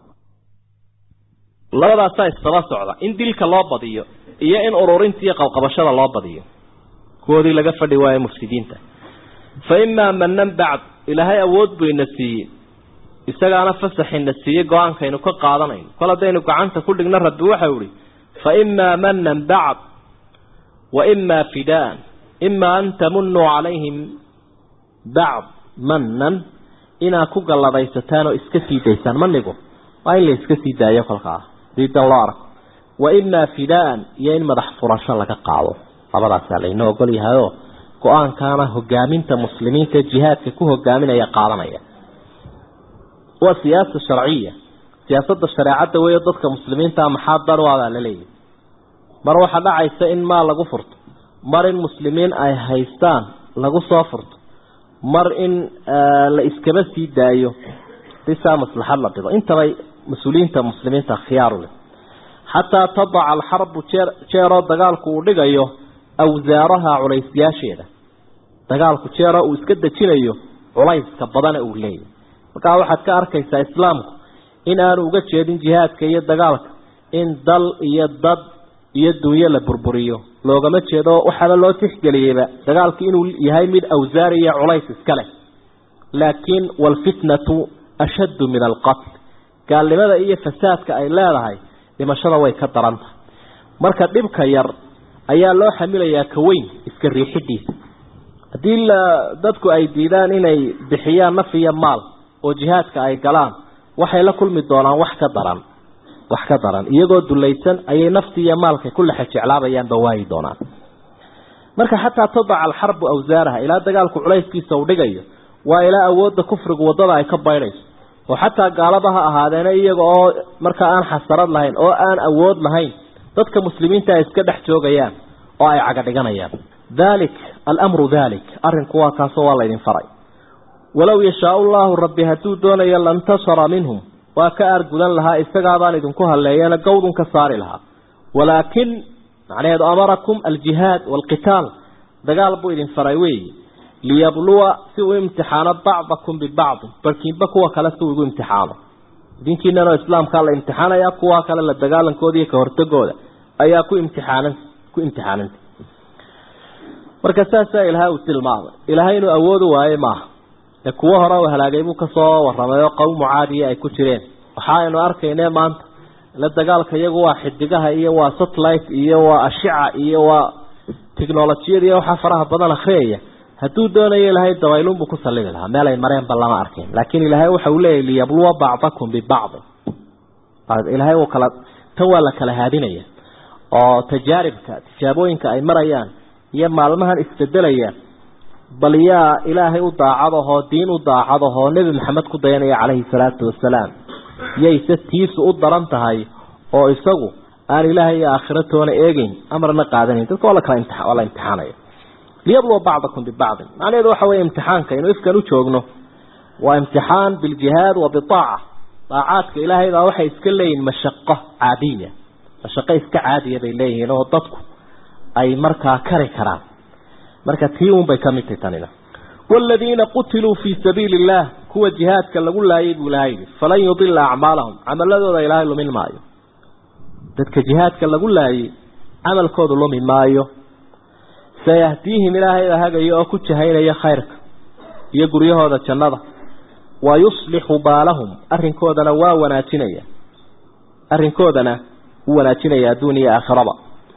labadaasaa isdaba socda in dilka loo badiyo iyo in ururinta iyo qabqabashada loo badiyo kuwoodii laga fadhi waayo mufsidiinta fa imaa manan bacd ilaahay awood buu ina siiyey isagaana fasaxina siiyey go-aankaynu ka qaadanayno kol haddaynu gacanta ku dhigno rabbi waxau ihi fa imaa manan bacd wa imaa fidaan imaa an tamunuu calayhim bacd manan inaad ku galladaysataan oo iska sii daysaan manigu waa in la iska sii daayo kolkaa diidan loo arko wa imaa fidaan iyo in madax furasho laga qaado labadaasaa laynoo ogol yahayoo go-aankaana hogaaminta muslimiinta jihaadka ku hogaaminaya qaadanaya waa siyaasa sharciya siyaasadda shareecadda weeyo dadka muslimiintaa maxaa dan u abaa la leeyahy mar waxaa dhacaysa in maal lagu furto mar in muslimiin ay haystaan lagu soo furto mar in la iskaba sii daayo sisaa maslaxad la dhigo intabay mas-uuliyiinta muslimiinta khiyaaru leh xataa tadaca alxarbu jeer jeeroo dagaalku uu dhigayo awsaaraha culaysyaasheeda dagaalku jeeroo uu iska dejinayo culayska badana uu leeyahy markaa waxaad ka arkaysaa islaamku in aanu uga jeedin jihaadka iyo dagaalka in dal iyo dad iyo dunyo la burburiyo loogama jeedo waxaaba loo tixgeliyeyba dagaalku inuu yahay mid awsaar iyo culays iska leh laakiin waalfitnatu ashaddu min alqatl gaalnimada iyo fasaadka ay leedahay dhimashada way ka daran tahay marka dhibka yar ayaa loo xamilayaa ka weyn iska riixidiisa haddii dadku ay diidaan inay bixiyaan naf iyo maal oo jihaadka ay galaan waxay la kulmi doonaan wax ka daran wax ka daran iyagoo dulaysan ayay naftii iyo maalka ku lexe jeclaabayaanba waayi doonaan marka xataa tadaca alxarbu awsaaraha ilaa dagaalku culayskiisa uu dhigayo waa ilaa awoodda kufrigu waddada ay ka baydhayso oo xataa gaalaba ha ahaadeena iyaga oo markaa aan xasarad lahayn oo aan awood lahayn dadka muslimiinta ay iska dhex joogayaan oo ay caga dhiganayaan dalik alamru dalik arrinku waa kaasoo waa laydin faray walow yashaau llahu rabbi hadduu doonayo lantasara minhum waa ka aargudan lahaa isagaabaan idinku halleeyana gawdun ka saari lahaa walaakin macnaheedu amarakum aljihaad waalqitaal dagaal buu idin faray weeyi liyabluwa si uu imtixaano bacdakum bibacdin barkiinba kuwa kale si uu igu imtixaano idinkiinanoo islaamkaa la imtixaanaya kuwa kale la dagaalankooda iyo ka hortagooda ayaa ku imtixaanan ku imtixaananta marka saasaa ilahay uu tilmaamay ilaahay inuu awoodu waaye maaha ee kuwo hore uu halaagay buu kasoo warramay oo qowmu caadiya ay ku jireen waxa aynu arkayne maanta la dagaalka iyagu waa xidigaha iyo waa satellite iyo waa ashica iyo waa technolojiyada iyo waxaa faraha badan akriyaya hadduu doonayo ilaahay dabaylunbuu ku sallidi lahaa meel ay mareenba lama arkin laakiin ilaahay waxa uu leeyahy liyabluwa bacdakum bibacdi ilaahay uu kala tan waa la kala haadinaya oo tajaaribka tijaabooyinka ay marayaan iyo maalmahan isbedelayaan bal yaa ilaahay u daacadahoo diin u daacadahoo nebi maxamed ku dayanaya calayhi salaatu wasalaam yayse tiisu u daran tahay oo isagu aan ilaahay iyo aakhiro toona eegeyn amarna qaadanayn dadka waa la kala imtia waa la imtixaanaya liyabluwa bacdakum bibacdin macnaheedu waxa weeye imtixaanka inuu ifkan u joogno waa imtixaan biljihaad wa bitaaca daacaadka ilaahay baa waxay iska leeyihin mashaqo caadiya mashaqo iska caadiya bay leeyihiin oo dadku ay markaa kari karaan marka tii un bay ka mid tahay tanina والذين قتلوا في سبيل الله كوا جهاد كاللغو لا يبو لهايد فلن يضل أعمالهم عمل ذو إله إلا من مايو ذاتك جهاد كاللغو لا عمل كود الله من مايو سيهديهم إلهي هذا يأكد شهين يا خيرك يقول هذا الجنة ويصلح بالهم أرن كودنا ووناتنيا أرن كودنا وناتنيا دوني آخرة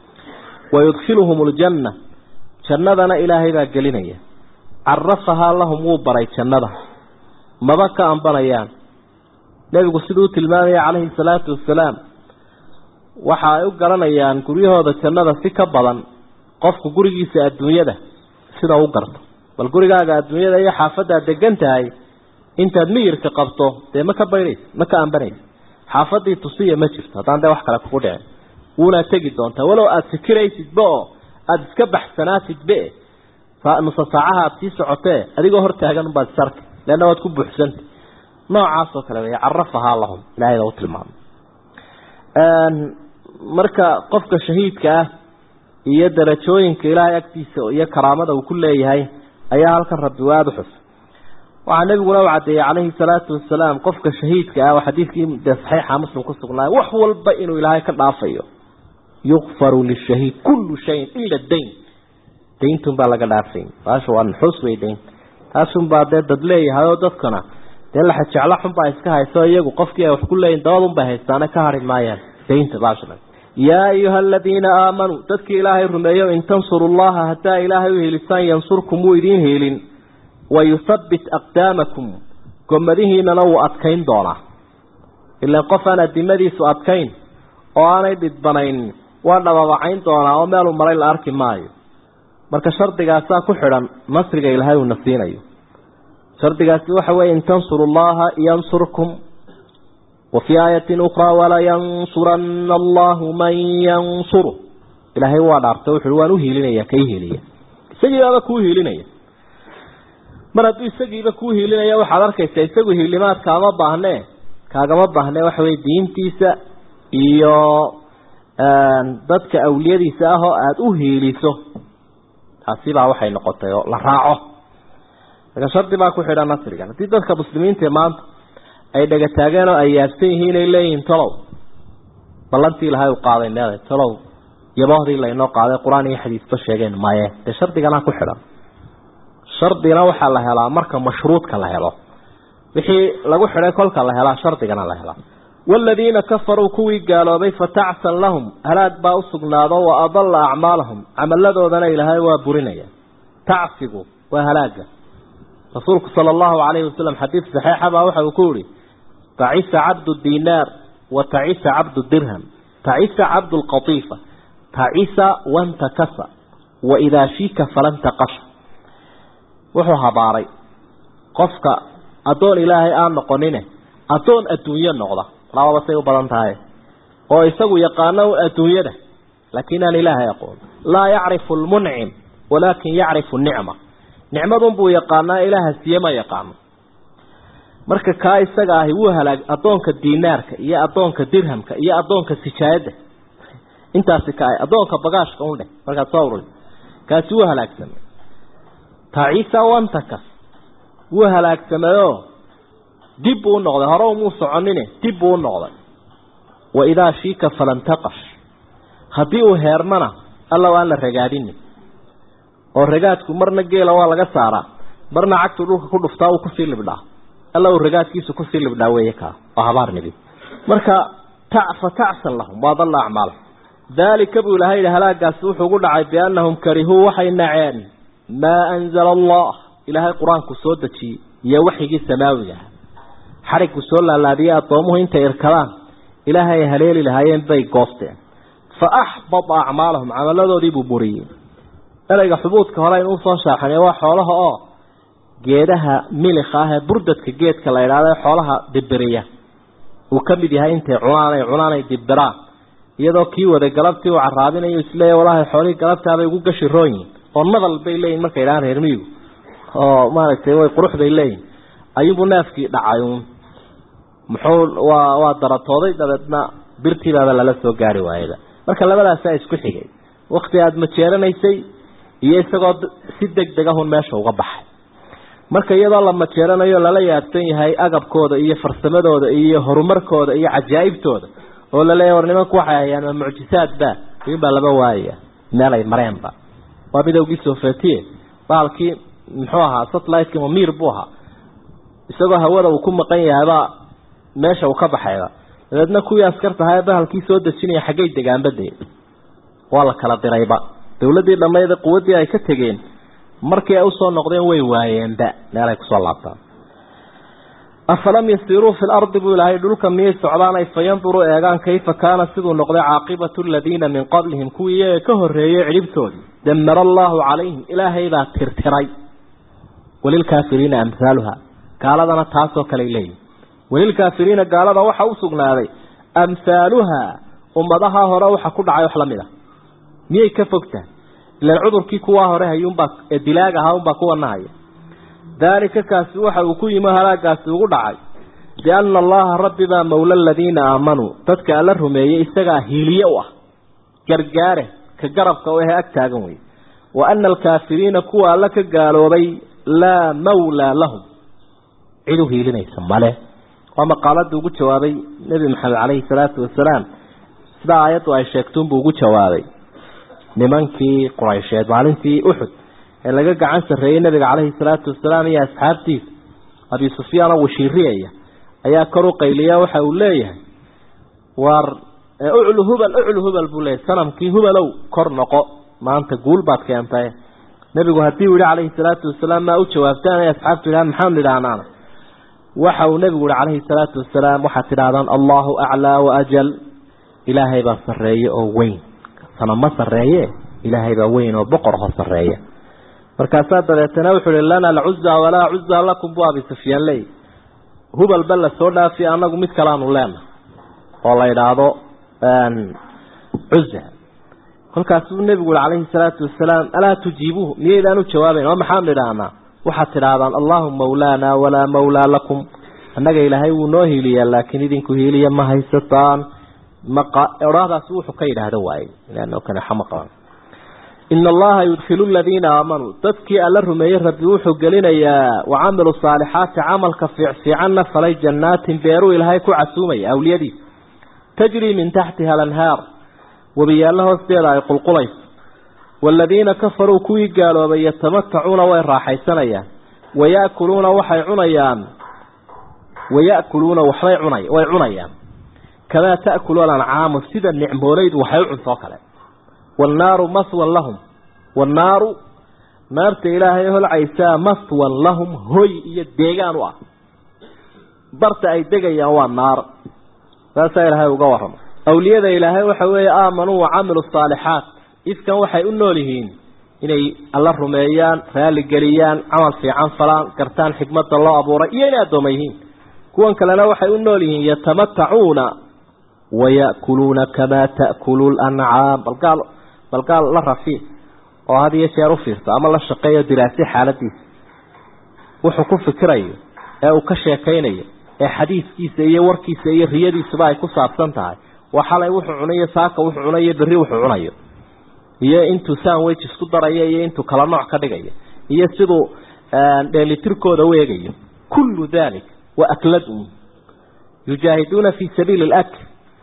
ويدخلهم الجنة جنة إلهي ذا قلنيا carafahaa lahum wuu baray jannada maba ka ambanayaan nebigu siduu tilmaamaya calayhi salaatu wasalaam waxa ay u garanayaan guryahooda jannada si ka badan qofku gurigiisa adduunyada sida u garto bal gurigaaga adduunyada iyo xaafaddaad degan tahay intaad miyirka qabto dee ma ka baydhaysa ma ka ambanaysa xaafadii tusiya ma jirto haddaan dee wax kale kugu dhicin wuuna tegi doontaa walow aada fikiraysidba oo aada iska baxsanaatidbe nusa saacaha aada sii socotee adigoo hor taagan baad sarka leanna waad ku buuxsanta noocaas oo kale wey carafahaa lahum ilahay baa u tilmaamay marka qofka shahiidka ah iyo darajooyinka ilaahay agtiisa iyo karaamada uu ku leeyahay ayaa halkan rabbi waada xus waxaa nebiguna u caddeeyey calayhi salaatu wasalaam qofka shahiidka ah oo xadiidkii dee saxiixa muslim ku sugnaayo wax walba inuu ilaahay ka dhaafayo yukfaru lishahiid kullu shayin ila dayn daintun baa laga dhaafay baasha waa nuxuus wey dayn taasunbaa dee dad leeyahay oo dadkana dee laxa jeclo xunbaa iska hayso iyagu qofkii ay wax ku leeyihin dabadunbay haystaane ka hari maayaan daynta baashla yaa ayuha aladiina aamanuu dadkii ilaahay rumeeyo in tansuru llaha haddaa ilaahay u helisaan yansurkum wuu idiin helin wayuthabbit aqdaamakum gomadihiinana wuu adkayn doonaa ilaan qof aan adimadiisu adkayn oo aanay dhidbanayn waa dhababacayn doonaa oo meeluu maray la arki maayo marka shardigaasaa ku xidhan nasriga ilaahay uuna siinayo shardigaasi waxa weeye in tansuru llaha yansurkum wa fii aayatin ukhraa walayansuranna allahu man yansuru ilaahay waa dhaarta wuxuui waan u hiilinaya ka hiiliya isagiibaaba kuu hiilinaya mar hadduu isagiiba kuu hiilinaya waxaad arkaysaa isagu hiilimaad kaama baahnee kaagama baahne waxa weye diintiisa iyo dadka awliyadiisa ah oo aada u hiiliso taasi baa waxay noqotay oo la raaco marka shardi baa ku xidhan nasrigan haddii dadka muslimiinta maanta ay dhaga taageen oo ay yaabsan yihiin ay leeyihiin talow ballantii ilahay u qaaday meeday talow yabohdii laynoo qaaday qur-aan iyo xadiisba sheegeen maye dee shardiganaa ku xidhan shardina waxaa la helaa marka mashruudka la helo wixii lagu xidhay kolka la helaa shardigana la helaa waaladiina kafaruu kuwii gaaloobay fatacsan lahum halaag baa u sugnaado wa adalla acmaalahum camaladoodana ilaahay waa burinaya tacsigu waa halaaga rasuulku sala allahu calayhi wasalam xadiid saxiixa baa waxa uu ku yihi tacisa cabdu dinaar wa tacisa cabdu dirham tacisa cabdu lqatiifa tacisa wantakasa wa idaa shiika falan taqasha wuxuu habaaray qofka addoon ilaahay aan noqonine addoon adduunyo noqda lababa say u badan tahay oo isagu yaqaano adduunyada laakiin aan ilaahay aqoon laa yacrifu lmuncim walaakin yacrifu nicma nicmadun buu yaqaanaa ilaaha siye ma yaqaano marka kaa isaga ahi wuu halaag addoonka dinaarka iyo addoonka dirhamka iyo addoonka sijaayadda intaasi ka addoonka bagaashka undheh markaad soo ururi kaasi wuu halaagsamay tacisa wantakas wuu halaagsamayoo dib buu u noqday hore umuu soconine dib buu u noqday wa idaa shiika falan taqash haddii uu heermana alla waan la ragaadinin oo ragaadku marna geela waa laga saaraa marna cagtu dhulka ku dhuftaa uu kusii libdhaa alla uu ragaadkiisu kusii libdhaa weeye kaa oo habaar nibi marka fa tacsan lahum waa dalla acmaal daalika buu ilahay yihi halaagaasi wuxuu gu dhacay biannahum karihuu waxay naceen maa anzala allah ilaahay qur-aanku soo dejiyey iyo waxyigii samaawiga ah xarigku soo laalaadiyey addoomuhu intay irkadaan ilaahay ay haleeli lahaayeen bay goosteen fa axbada acmaalahum camaladoodii buu buriyey ereyga xubuudka hore aynu usoo shaaxanay waa xoolaha oo geedaha milika ah ee burdadka geedka la idhaahdo ee xoolaha dibiriya uu ka mid yahay intay cunaan ay cunaan ay dibiraan iyadoo kii waday galabtii uu caraabinayo isleeya walaahi xoolihii galabtaabay ugu gashi roonyihin oo nadal bay leeyihin markay idhahaan reer miyigu oo maaragtay way qurux bay leeyihin ayuunbuu neefkii dhacay uun muxuu waa waa daratooday dabeedna birtiibaaba lala soo gaari waayaba marka labadaasaa isku xigay wakti aada majeeranaysay iyo isagoo si deg deg ahun meesha uga baxay marka iyadoo la majeeranayo lala yaabsan yahay agabkooda iyo farsamadooda iyo horumarkooda iyo cajaa'ibtooda oo laleeyahy war nimanku waxay hayaan ma mucjisaadba iyunbaa laba waayaya meel ay mareenba waa midowgii sofetiye baalkii muxuu ahaa satelliteki mamir buu ahaa isagoo hawada uu ku maqan yahaybaa meesha uu ka baxayba dabeedna kuwii askartahaa ee bahalkii soo dejinaya xaggay degaanbade waa la kala dirayba dawladdii dhammayda quwaddii ay ka tegeen markii ay usoo noqdeen way waayeenba meel ay kusoo laabtaan afalam yasiruu fi lardi buu ilaahay dhulka miyay socdaan ay fayanduruu eegaan kayfa kaana siduu noqday caaqibatu aladiina min qablihim kuwii iyaga ka horreeyey cidhibtoodii damara allaahu calayhim ilaahay baa tirtiray walilkaafiriina amhaaluha gaaladana taasoo kaley leeyihin walilkaafiriina gaalada waxa u sugnaaday amhaaluha ummadaha hore waxa ku dhacay wax la mid a miyay ka fogtahay ilan cudurkii kuwaa hore hayuunbaa ee dilaag ahaa unbaa kuwana haya daalika kaasi waxa uu ku yimi halaagaasi ugu dhacay bianna allaha rabbi baa mawla aladiina aamanuu dadka alla rumeeyey isagaa hiiliye u ah gargaare ka garabka u ahe ag taagan wey wa ana alkaafiriina kuwa alla ka gaaloobay laa mawlaa lahum cid u hiilinaysa male waa maqaaladii ugu jawaabay nebi maxamed caleyhi salaatu wasalaam sida aayaddu ay sheegtuunbuu ugu jawaabay nimankii quraysheed maalintii uxud ee laga gacan sarreeyey nabiga caleyhi salaatu wasalaam iyo asxaabtiisa abi sufyaan oo washiiriyaya ayaa kor u qayliya waxa uu leeyahay waar uclu hubal uclu hubal buu leeyahy sanamkii hubalow kor noqo maanta guul baad keentay nebigu haddii uu yihi calayhi salaatu wasalaam maa u jawaabtaan ay asxaabtu yidhaha maxaanu idhaahnaana waxa uu nebigu yihi calayhi salaatu wasalaam waxaad tidhahdaan allahu aclaa waajal ilaahay baa sarreeye oo weyn sanama sarreeye ilaahay baa weyn oo boqor ho sarreeya markaasaa dabeetana wuxuu ihi lana alcuza walaa cuza lakum bu abi sufyaan leey hubalba la soo dhaafiy anagu mid kaleanu leena oo la idhaahdo cuza kolkaasuu nebigu yihi calayhi salaatu wasalaam alaa tujiibuuhu miyaydaan u jawaabayn oo maxaanu idhaahnaa waxaad tidhaahdaan allahu mawlaana walaa mawlaa lakum annaga ilaahay wuu noo hiiliyaa laakiin idinku hiiliya ma haysataan maodhaahdaasi wuxuu ka yidhaahda waaye leanno kane xama qaban ina allaha yudkilu aladiina aamanuu dadkii alla rumeeyey rabbi wuxuu gelinayaa wacamilu saalixaati camalka fiicfiicanna falay jannaatin beeruu ilaahay ku casuumaya awliyadiisa tajrii min taxtiha alanhaar webiyaallo hoosteeda ay qulqulayso waaladiina kafaruu kuwii gaaloobay yatamatacuuna way raaxaysanayaan waya'kuluuna waxay cunayaan waya'kuluuna waxbay cunay way cunayaan kamaa ta'kulu alancaamu sida nicmoolaydu waxay u cuntoo kale wannaaru maswan lahum wannaaru naarta ilaahay holcaysaa maswan lahum hoy iyo deegaan u ah barta ay degayaan waa naar saasaa ilaahay uga warrama awliyada ilaahay waxa weeye aamanuu wacamilu saalixaat ifkan waxay u nool yihiin inay alla rumeeyaan raaligeliyaan camal fiican falaan gartaan xikmadda loo abuuray iyo inay addooma yihiin kuwan kalena waxay u nool yihiin yatamatacuuna waya'kuluuna kamaa ta'kulu lancaam balgaal balgaal la rafiic oo had iyo jeer u fiirto ama la shaqeeyo diraasi xaaladiisa wuxuu ku fikirayo ee uu ka sheekaynayo ee xadiiskiisa iyo warkiisa iyo riyadiisuba ay ku saabsan tahay waa xalay wuxuu cunayo saaka wuxuu cunayo berri wuxuu cunayo iyo intuu sandwich isku darayo iyo intuu kala nooc ka dhigayo iyo siduu dheelitirkooda u eegayo kullu dalik wa akladun yujaahiduuna fii sabiili alakl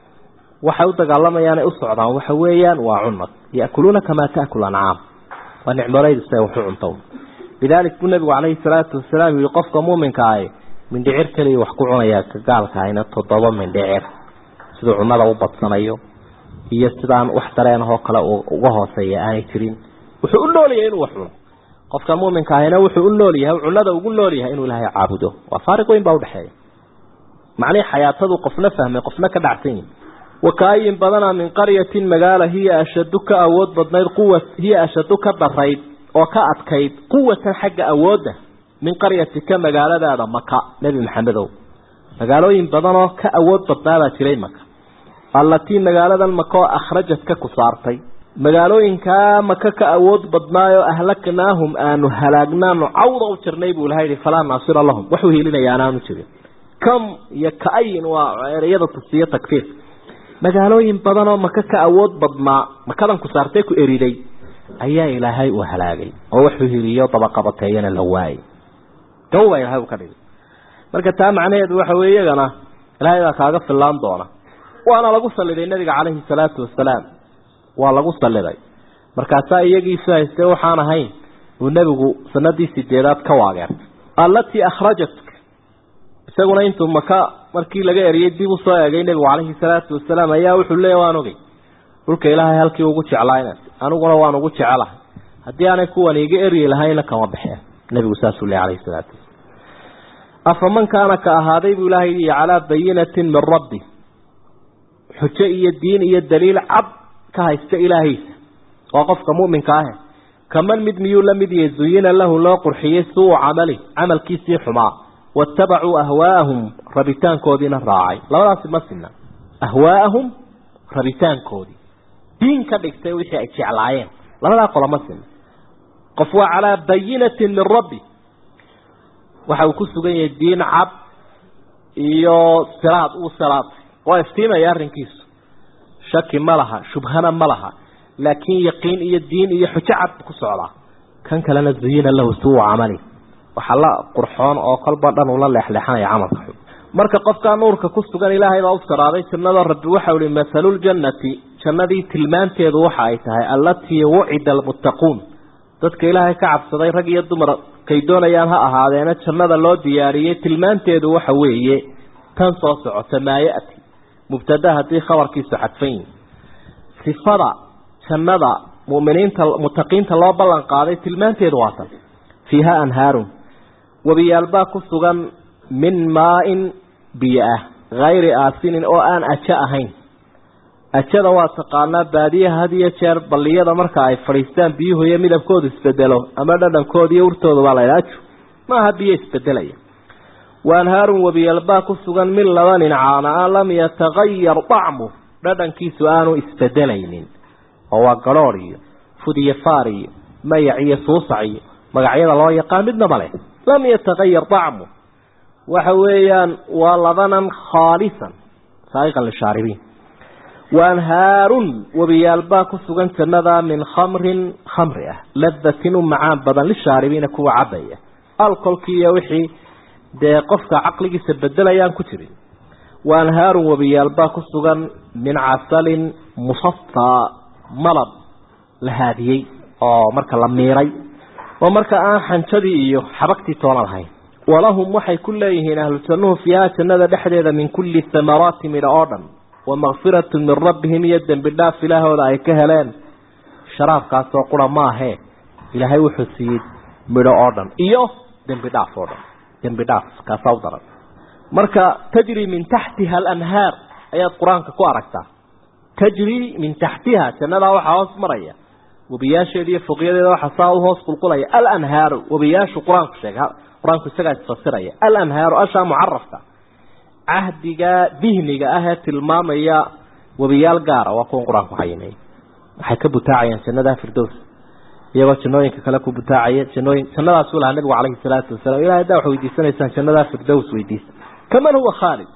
waxay u dagaalamayaan ay u socdaan waxa weeyaan waa cunad ya'kuluuna kamaa ta'kul ancaam waa nicmolaydu siday waxu cunto lidaalik buu nebigu calayhi salaatu wasalaam yihi qofka muuminka ahi mindhicir keliya wax ku cunayaa ka gaalka ahayna toddoba mindhicir siduu cunada u badsanayo iyo sidaan wax dareenahoo kale uga hooseeya aanay jirin wuxuu u nool yahay inuu wax cuno qofka muuminka ahina wuxuu u nool yahay cunada ugu nool yahay inuu ilaahay caabudo waa faariq weyn baa udhexeeya macnihii xayaatadu qofna fahmay qofna ka dhacsan yihin wakaayin badana min qaryatin magaala hiya ashadu ka awood badnayd quwa hiya ashadu ka darayd oo ka adkayd quwatan xagga awoodda min qaryatika magaaladaada maka nebi maxamedow magaalooyin badanoo ka awood badnaabaa jiray maka allatii magaaladan maka oo akhrajad ka ku saartay magaalooyinkaa maka ka awood badnaayoo ahlaknaahum aanu halaagnaanu cawda u jirnay buu ilaha yihi falaa naasira lahum waxuu hiilinaya anaanu jirin kam iyo ka-ayin waa ereyada tusiyo takfiir magaalooyin badanoo maka ka awood badnaa makadan ku saartay ku eriday ayaa ilaahay uu halaagay oo wuxuu hiliyo dabaqabateeyana la waayay gaw baa ilahay uu ka dhigay marka taa macnaheedu waxa weye iyagana ilaahay baa kaaga fillaan doona waana lagu saliday nabiga calayhi salaatu wasalaam waa lagu saliday markaasaa iyagiisu haystee waxaan ahayn uu nebigu sanadii sideedaad ka waageertay allatii akhrajatka isaguna intuu maka markii laga eriyey dib usoo eegay nebigu calayhi salaatu wasalaam ayaa wuxuu leeya waan ogey dhulka ilaahay halkii ugu jeclaa inaad aniguna waan ugu jecelahay haddii aanay kuwan iga eryi lahayna kama baxeen nebigu saasuu leey calayhi salaatu wasalaam afaman kaana ka ahaaday buu ilaahay yihi calaa bayinatin min rabbi xujo iyo diin iyo daliil cad ka haysta ilaahiisa waa qofka mu'minka ahe kaman mid miyuu la mid yahay zuyina lahu loo qurxiyey suu camali camalkiisii xumaa waattabacuu ahwaa'ahum rabitaankoodiina raacay labadaasi ma sinna ahwaa'ahum rabitaankoodii diin ka dhigtay wixii ay jeclaayeen labadaa qola ma sinna qof waa calaa bayinatin min rabbi waxa uu ku sugan yahay diin cad iyo siraad uu siraad waa iftiimaya arrinkiisu shaki ma laha shubhana ma laha laakiin yaqiin iyo diin iyo xujo cad ku socdaa kan kalena zuyina lahu suu camali waxaa la qurxoon oo kolba dhan ula leexleexanaya camalka xun marka qofkaa nuurka ku sugan ilaahay baa u saraaday jannada rabbi waxau ihi mathaluljannati jannadii tilmaanteedu waxa ay tahay allatii wucida almuttaquun dadka ilaahay ka cabsaday rag iyo dumar kay doonayaan ha ahaadeena jannada loo diyaariyey tilmaanteedu waxa weeye tan soo socota maa ya-ti mubtada haddii khabarkiisu xadfan yihi sifada jannada muminiinta mutaqiinta loo ballan qaaday tilmaanteedu waa tan fiiha anhaarun webiyaalbaa ku sugan min maa-in biyo ah hayri aasinin oo aan ajo ahayn ajada waa taqaanaa baadiyaha had iyo jeer balliyada marka ay fadhiistaan biyuhu iyo midabkoodu isbedelo ama dhadhankooda iyo urtooda baa laydha ajo maaha biyo isbedelaya wa anhaarun webiyaalbaa ku sugan min labanin caana lam yatagayar dacmu dhadhankiisu aanu isbedelaynin oo waa garhoor iyo fud iyo faar iyo mayac iyo suusac iyo magacyada loo yaqaan midnaba leh lam yatagayar dacmu waxa weeyaan waa labanan khaalisan saaiqan lishaaribiin wa anhaarun webiyaalbaa ku sugan jannada min khamrin khamri ah ladatin u macaan badan lishaaribiina kuwa cabaya alkolkii iyo wixii dee qofka caqligiisa bedelayaan ku jirin wa anhaarun webiyaalbaa ku sugan min casalin musafaa malab la haadiyey oo marka la miiray oo marka aan xanjadii iyo xabagtii toona lahayn walahum waxay ku leeyihiin ahlu jannuhu fiiha jannada dhexdeeda min kulli thamaraati midho oo dhan wa makfiratun min rabbihim iyo dembi dhaaf ilaahooda ay ka heleen sharaabkaasoo qura maahee ilaahay wuxuu siiyey midho oo dhan iyo dembi dhaaf oo dhan dembi dhaaf kaasaa u daran marka tajri min taxtiha alanhaar ayaad qur-aanka ku aragtaa tajri min taxtiha jannadaa waxaa hoos maraya webiyaasheeda iyo foqyadeeda waxaa saa u hoos qulqulaya alanhaaru webiyaashu qur-aanku sheega qur-aanku isagaa isfasiraya alanhaaru ashaa mucarafka cahdiga dihniga ah ee tilmaamaya webiyaal gaara waa kuwan qur-aanku xayimeeyey waxay ka butaacayaan jannadaa firdows iyagoo jannooyinka kale ku butaacaya jannooyin jannadaasuu lahaa nabigu calayhi salaatu wasalaam ilahay haddaa wax weydiisanaysaan jannadaa firdows weydiisa kaman huwa khaalid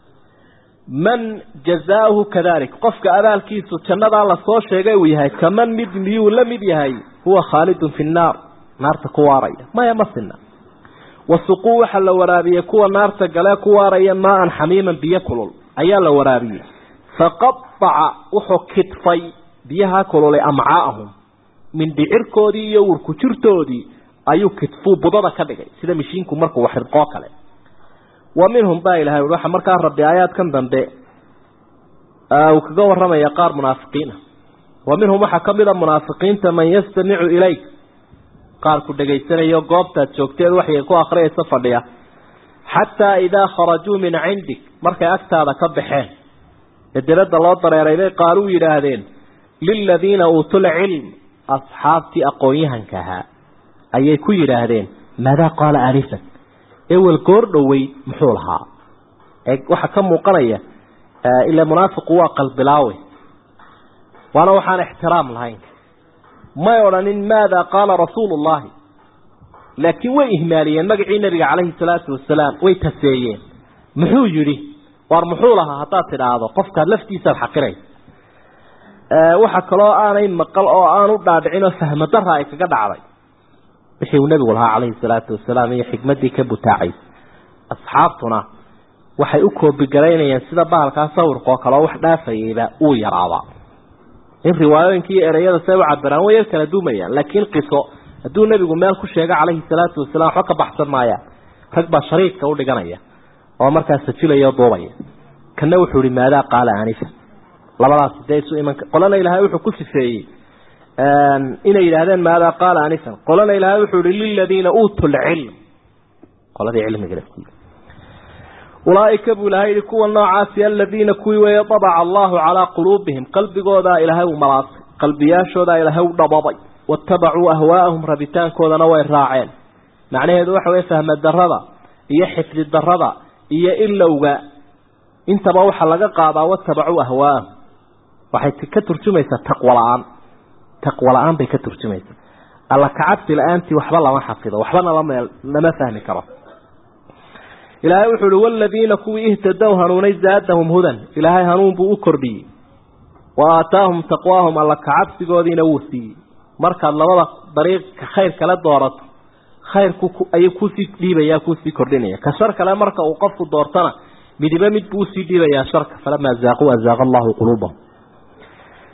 man jazaahu kadalik qofka abaalkiisu jannadaa lasoo sheegay uu yahay kaman mid miyuu la mid yahay huwa khaalidun fi nnaar naarta ku waaraya maya ma sina wasuquu waxaa la waraabiyey kuwa naarta galee ku waaraya maa-an xamiiman biyo kulul ayaa la waraabiyey faqadaca wuxuu kidfay biyaha kululay amcaa'ahum mindhicirkoodii iyo warkujirtoodii ayuu kidfuu budada ka dhigay sida mishiinku markuu waxirqoo kale wa minhum baa ilahay waxa markaa rabbi aayaadkan dambe uu kaga waramaya qaar munaafiqiina wa minhum waxaa ka mid a munaafiqiinta man yastamicu ilayk qaar ku dhegaysanayo goobtaad joogteed waxay ku akhriyaysa fadhiya xataa idaa kharajuu min cindik markay agtaada ka baxeen ee dibadda loo dareeray bay qaaluu yidhaahdeen liladiina uutul cilm asxaabtii aqoon-yahanka ahaa ayay ku yidhaahdeen maadaa qaala aanifan ewel goor dhowey muxuu lahaa waxaa ka muuqanaya ila munaafiqu waa qalbilaawe waana waxaan ixtiraam lahayn may odhanin maada qaala rasuulu llahi laakiin way ihmaaliyeen magacii nabiga calayhi salaatu wasalaam way taseeyeen muxuu yidhi waar muxuu lahaa haddaad tidhaahdo qofkaad laftiisaad xaqiraysa waxa kaloo aanay maqal oo aanu dhaadhicin oo fahmo dara ay kaga dhacday wixii uu nabigu lahaa calayhi salaatu wasalaam iyo xikmaddii ka butaacay asxaabtuna waxay u koobigaraynayeen sida bahalkaa sawirkaoo kale oo wax dhaafayeyba uu yaraabaa in riwaayooyinka iyo ereyada say u cabiraan way yar kala duumayaan laakiin qiso hadduu nebigu meel ku sheego calayhi salaatu wasalaam waxba ka baxsan maayaan rag baa shariidka u dhiganaya oo markaa sajilaya o duubaya kana wuxuu ihi maadaa qaala anifa labadaas dee isu iman qolana ilaahay wuxuu ku sifeeyey inay yidhaahdeen maadaa qaala anifan qolana ilaahay wuxuu ihi liladiina uutu lcilm qoladii cilmiga laftiisa ulaaika buu ilahay yihi kuwa noocaasi aladiina kuwii weeye abaca allahu calaa quluubihim qalbigoodaa ilaahay u malaasay qalbiyaashoodaa ilaahay u dhabaday watabacuu ahwaa'ahum rabitaankoodana way raaceen macnaheedu waxa weye fahma darada iyo xifdi darada iyo ilowga intaba waxaa laga qaadaa watabacuu ahwaa'ahum waxay ka turjumaysaa taqwo la-aan taqwo la-aan bay ka turjumaysaa alla kacabsi la-aantii waxba lama xafido waxbana lama fahmi karo ilaahay wuxuu uhi waladiina kuwii ihtadow hanuunay zaadahum hudan ilaahay hanuun buu u kordhiyey wa aataahum taqwaahum alla kacabsigoodiina wuu siiyey markaad labada dariiqa khayr kale doorato khayrku ayuu kuusii dhiibaya kuusii kordhinaya ka shar kale marka uu qofku doortana midiba mid buu usii dhiibayaa sharka falamaa zaaquu azaaqa allahu quluubahum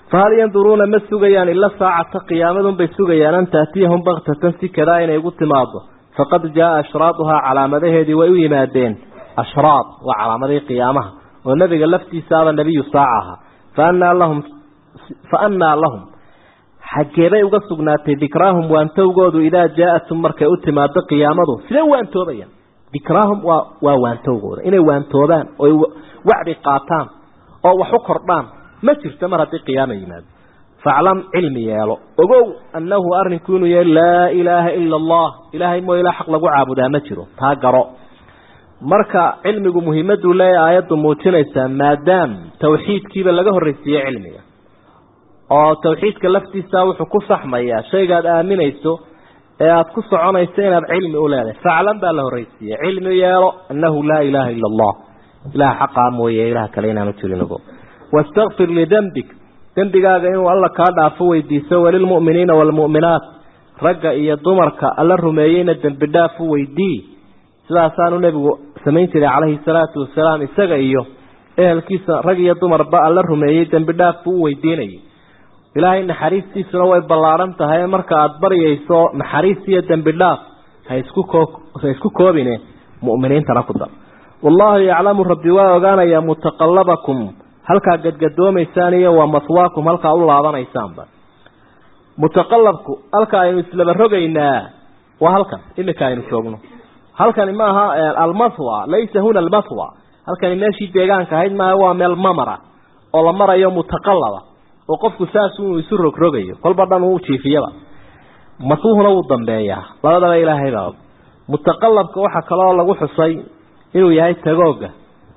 fahal yanduruuna ma sugayaan ila saacata qiyaamadunbay sugayaan an taatiyahum baktatan si kadaa inay ugu timaado faqad jaaa ashraaduhaa calaamadaheedii way u yimaadeen ashraad waa calaamadihii qiyaamaha oo nebiga laftiisaaba nebiyu saaca ahaa faannaa lahum fa annaa lahum xaggeebay uga sugnaatay dikraahum waantowgoodu idaa jaa-atum markay u timaado qiyaamadu sidee waantoobayaan dikraahum waa waa waantowgooda inay waantoobaan oy wacdi qaataan oo wax u kordhaan ma jirto mar haddii qiyaama yimaado faclam cilmi yeelo ogow annahu arrinku inuu yahay laa ilaaha ila allah ilaahay moo ilaa xaq lagu caabudaa ma jiro taa garo marka cilmigu muhiimaduu leeyahay aayaddu muujinaysaa maadaam tawxiidkiiba laga horreysiiyey cilmiga oo tawxiidka laftiisa wuxuu ku saxmayaa shaygaad aaminayso ee aada ku soconayso inaad cilmi u leedahay faclan baa la horreysiiyey cilmi yeelo annahu laa ilaaha ila allah ilaha xaqaa mooye ilaha kale inaanu jirinogo wastakfir lidembik dembigaaga inuu alla kaa dhaafo weydiiso walilmu'miniina waalmu'minaat ragga iyo dumarka alla rumeeyeyna dembi dhaaf u weydii sidaasaanu nebigu samayn jiray calayhi salaatu wasalaam isaga iyo ehelkiisa rag iyo dumarba alla rumeeyey dembi dhaaf buu u weydiinayay ilaahay naxariistiisuna way ballaaran tahay marka aada baryayso naxariis iyo dembi dhaaf ha isku koo ha isku koobine mu'miniintana ku dar wallaahu yaclamu rabbi waa ogaanayaa mutaqallabakum halkaa gadgadoomaysaan iyo waa maswaakum halkaa u laabanaysaanba mutaqallabku halka aynu islaba rogaynaa waa halkan imika aynu joogno halkani maaha almathwa laysa huna almathwa halkani meeshii deegaanka ahayd maaha waa meel mamara oo la marayo mutaqallaba oo qofku saas uu isu rogrogayo kolba dhan uu jiifiyaba masuuhuna wuu dambeeyaa labadaba ilaahaybaa mutaqallabka waxaa kaloo lagu xusay inuu yahay tagooga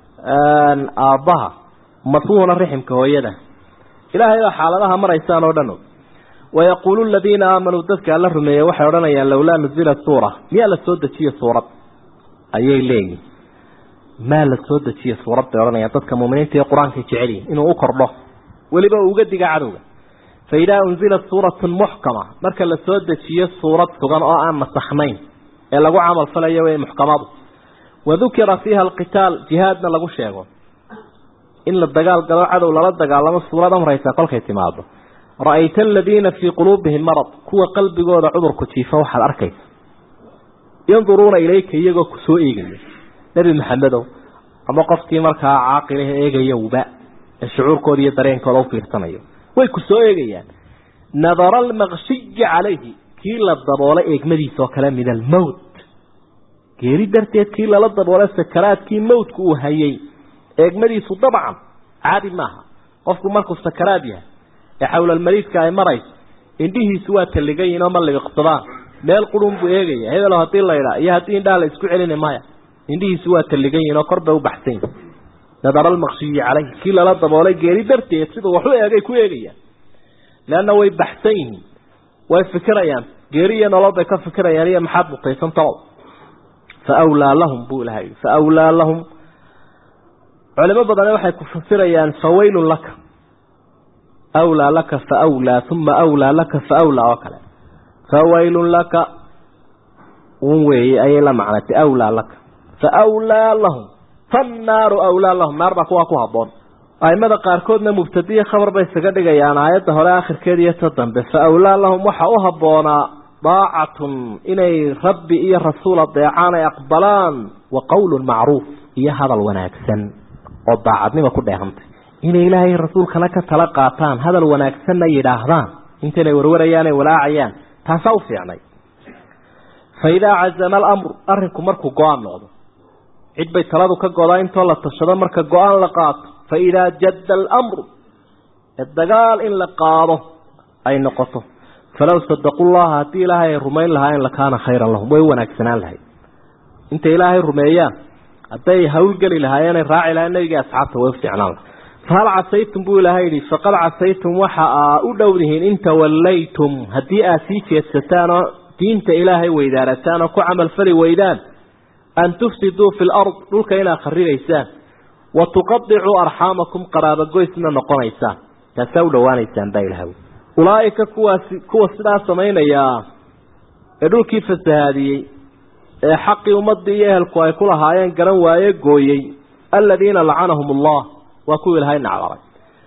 aabbaha masuuhuna riximka hooyada ilaahay baa xaaladaha maraysaan oo dhan og wayaquulu aladiina aamanuu dadka alla rumeeyey waxay odhanayaan lowlaa nuzila suura miyaa la soo dejiye suurad ayay leeyihin maa la soo dejiye suurad bay odhanayaan dadka muminiinta iyo qur-aankay jecelyihin inuu u kordho weliba uu uga diga cadowga fa idaa unzilat suuratun muxkama marka la soo dejiyo suurad sugan oo aan nasakhnayn ee lagu camal falayo wey muxkamadu wadukira fiiha alqitaal jihaadna lagu sheego in la dagaal galo cadow lala dagaalamo suurad amraysa kolkay timaado ra-ayta aladiina fii quluubihim marad kuwa qalbigooda cudurku jiifa waxaad arkaysa yanduruuna ilayka iyagoo ku soo eegaya nebi maxamedow ama qofkii markaa caaqilaha eegayowba ee shucuurkooda iyo dareenkooda u fiirsanayo way ku soo eegayaan nadara almaqshiyi calayhi kii la daboolay eegmadiisa oo kale min almowt geeri darteed kii lala daboolay sakaraadkii mowtku uu hayay eegmadiisu dabcan caadi maaha qofku markuu sakaraad yahay ee xawlalmariidka ay marayso indhihiisu waa talligayin oo ma libiqsadaan meel qurun buu eegaya hebelo haddii laydhaa iyo haddii indhaha la isku celina maya indhihiisu waa talligayin oo kor bay u baxsan yihin nadara almaqshiyi calayhi kii lala daboolay geeri darteed siduu wax u eegay ku eegayaan leanna way baxsan yihiin way fikirayaan geeri iyo nolol bay ka fikirayaan iyo maxaad mutaysan talow fa awlaa lahum buu ilahay fa awlaa lahum culimo badane waxay ku fasirayaan fawaylun laka awlaa laka fa awlaa uma awlaa laka fa awlaa oo kale fawaylun laka un weeye ayay la macnatay awlaa laka fa awlaa lahum fannaaru awlaa lahum naar baa kuwaa ku habboon aimada qaarkoodna mubtadiya khabar bay isaga dhigayaan aayadda hore akhirkeeda iyo ta dambe fa awlaa lahum waxa u habboonaa daacatun inay rabbi iyo rasuul adeecaan ay aqbalaan wa qowlun macruuf iyo hadal wanaagsan oo daacadnima ku dheehantay inay ilaahay rasuulkana ka tala qaataan hadal wanaagsanna yidhaahdaan intaynay warwarayaan ay walaacayaan taasaa u fiicnay fa idaa cazama alamru arrinku markuu go-aan noqdo cid bay taladu ka godaa intoo la tashado marka go-aan la qaato fa idaa jadda alamru ee dagaal in la qaado ay noqoto falow sadaqu llaha haddii ilaahay ay rumayn lahaayeen lakaana khayran lahum way u wanaagsanaan lahayd intay ilaahay rumeeyaan hadday hawlgeli lahaayeen ay raaci lahayen nabigii asxaabta way u fiicnaan lahay fahal casaytum buu ilaahay yidhi faqad casaytum waxa aa u dhowdihiin in tawallaytum haddii aad sii jeedsataan oo diinta ilaahay weydaarataan oo ku camalfali weydaan an tufsiduu fi lard dhulka inaad kharibaysaan wa tuqadicuu arxaamakum qaraabogoysna noqonaysaan taasaa u dhowaanaysaan baa ilahay ulaa'ika kuwaasi kuwa sidaa samaynayaa ee dhulkii fasahaadiyey ee xaqii ummaddii iyo ehelku ay ku lahaayeen garan waaye gooyey aladiina lacanahum allah waa kuwa ilaahay nacdaray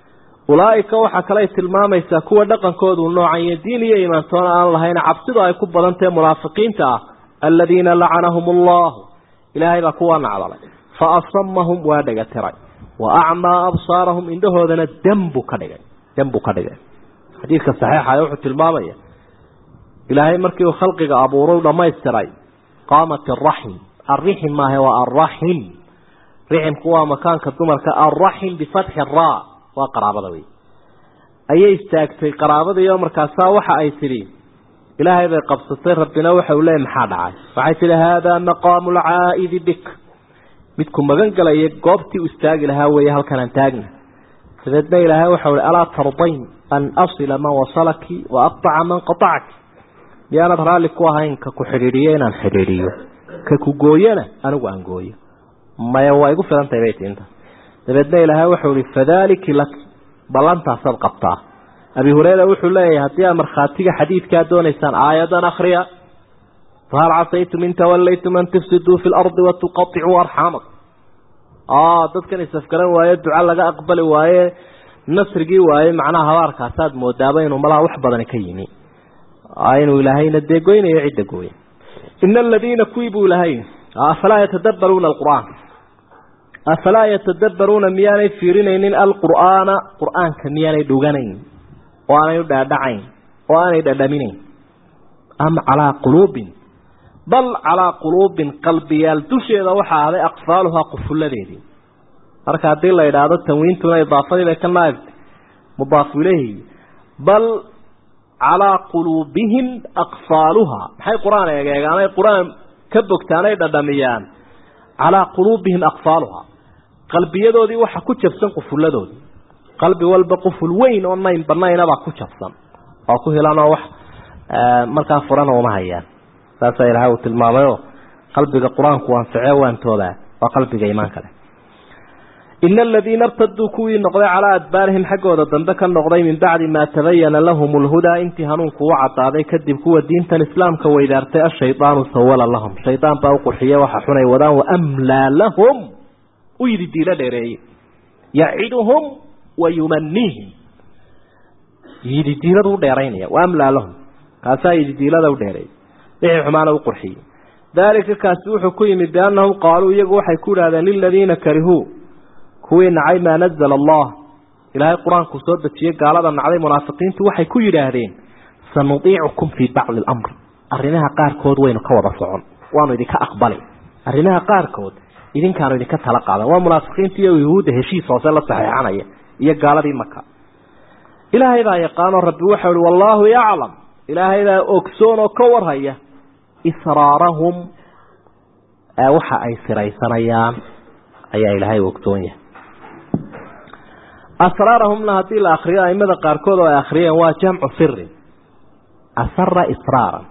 ulaaika waxaa kaley tilmaamaysaa kuwa dhaqankoodu noocan iyo diin iyo imaantoona aan lahayn cabsidu ay ku badantahe munaafiqiinta ah aladiina lacanahum allahu ilaahay baa kuwa nacdalay fa asamahum waa dhega tiray wa acmaa absaarahum indhahoodana dembu ka dhigay dembu ka dhigay xadiidka saxiixa wuxuu tilmaamaya ilaahay markii uu khalqiga abuuray dhamaystiray qaamat araxim arixim maahe waa arraxim riximku waa makaanka dumarka arraxim bifatxi ra waa qaraabada wey ayay istaagtay qaraabadiioo markaasaa waxa ay tidhi ilaahay bay qabsatay rabbina waxa uu leeyay maxaa dhacay waxay tidhi haadaa maqaamu lcaa'idi bik midku magan galaya goobtii u istaagi lahaa weeye halkan aan taagna dabeedna ilaahay waxau ihi alaa tardayn an asila man wasalaki wa aqطaca man qaطacaki miyaanad raalli ku ahayn ka ku xidhiidhiyo inaan xidhiidhiyo ka ku gooyana anigu aan gooyo maya waa igu filantahay bay tiinta dabeedna ilaahay waxau ihi fadaliki laki ballantaasaad qabtaa abi hureyra wuxuu leeyahay haddii aad markhaatiga xadiidkaa doonaysaan aayadan akriya fahal casaytum in tawallaytum an tufsiduu fi lardi watuqaicuu arxaamakum dadkan isafgaran waaye duca laga aqbali waaye nasrigii waaye macnaha habaarkaasaad moodaaba inuu malaha wax badani ka yimi inuu ilaahayna dee goynayo cidda gooya ina aladiina kuwii buu ilahay afalaa yatadabbaruuna alqur'aan afalaa yatadabbaruuna miyaanay fiirinaynin alqur'aana qur'aanka miyaanay dhuganayn oo aanay u dhaadhacayn oo aanay dhadhaminayn am calaa quluubin bal calaa quluubin qalbiyaal dusheeda waxaa ahday aqfaaluhaa qufulladeedii marka haddii la idhaahdo tanwiintuna idaafadii bay ka naagtay mudaafu ileyhi bal calaa quluubihim aqfaaluhaa maxay qur-aan eegeegaanay qur-aan ka bogtaanay dhadhamiyaan calaa quluubihim aqfaaluhaa qalbiyadoodii waxa ku jabsan qufulladoodii qalbi walba quful weyn oo nayn banaynabaa ku jabsan oo ku hilanoo wax markaa furana uma hayaan saasaa ilahay uu tilmaamayoo qalbiga qur-aanku anficee waantoobaa waa qalbiga iimaanka leh ina aladiina irtaduu kuwii noqday calaa adbaarihim xaggooda dambe ka noqday min bacdi maa tabayana lahum lhudaa intii hanuunku u cadaaday kadib kuwa diintan islaamka weydaartay ashaydaanu sawala lahum shaydaan baa u qurxiye waxa xunay wadaan waamlaa lahum u yidhi diilo dheereeye yaciduhum wa yumaniihim yidhi diiladu u dheeraynaya waamlaa lahum kaasaa yidhi diilada u dheereeyay wixii xumaana u qurxiyey daalika kaasi wuxuu ku yimid biannahum qaaluu iyagu waxay ku idhahdeen liladiina karihuu kuwii nacay maa nazala allah ilaahay qur-aanku soo dejiyey gaalada nacday munaafiqiintu waxay ku yidhaahdeen sanudiicukum fii bacdi alamr arrimaha qaarkood waynu ka wada socon waanu idinka aqbali arrimaha qaarkood idinkaanu idinka tala qaadan waa munaafiqiinta iyo yuhuudda heshiis hoose la saxeexanaya iyo gaaladii maka ilaahay baa yaqaanoo rabbi waxau ihi wallaahu yaclam ilaahay baa ogsoon oo ka warhaya israarahum waxa ay siraysanayaan ayaa ilaahay ogsoon yahay asraarahumna haddii la akriyo aimada qaarkood oo ay akriyeen waa jamcu sirin asara israaran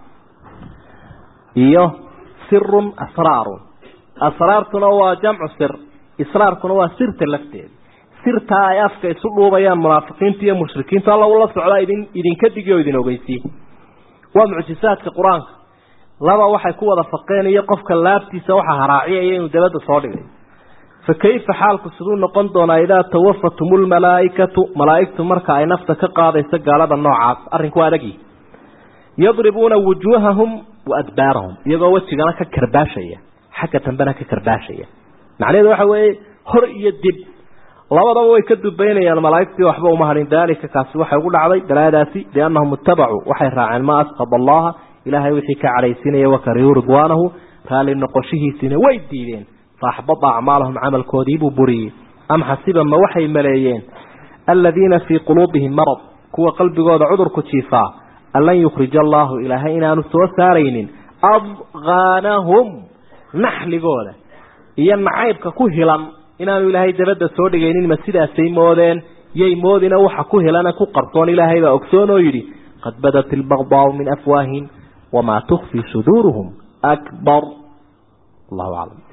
iyo sirun asraarun asraartuna waa jamcu sir israarkuna waa sirta lafteeda sirtaa ay afka isu dhuubayaan munaafiqiinta iyo mushrikiintu alla ula socdaa idin idinka digi oo idin ogeysiye waa mucjisaadka qur-aanka laba waxay ku wada faqeen iyo qofka laabtiisa waxa haraaciyaya inuu dabadda soo dhigay fa kayfa xaalku siduu noqon doonaa idaa tawafatum lmalaaikatu malaaigtu marka ay nafta ka qaadayso gaalada noocaas arrinku waa adagi yadribuuna wujuuhahum wa adbaarahum iyagoo wejigana ka karbaashaya xagga dambena ka karbaashaya macnaheedu waxa weeye hor iyo dib labadaba way ka dubaynayaan malaaigtii waxba uma hadhin daalika kaasi waxay ugu dhacday dalaadaasi biannahum ittabacuu waxay raaceen ma asqad allaha ilaahay wixii ka cadhaysiinaya wakarihuu ridwaanahu raalli noqoshihiisiina way diideen faaxbada acmaalahum camalkoodiibuu buriyey am xasiba ma waxay maleeyeen aladiina fii quluubihim marad kuwa qalbigooda cudurku jiifaa an lan yukhrija allaahu ilaahay inaanu soo saaraynin adqaanahum naxligooda iyo nacaybka ku hilan inaanu ilaahay dabadda soo dhigaynin ma sidaasay moodeen yay moodina waxa ku hilana ku qarsoon ilaahay baa ogsoon oo yidhi qad badat ilbagdaau min afwaahihim wamaa tukfi suduuruhum akbar allahu aclam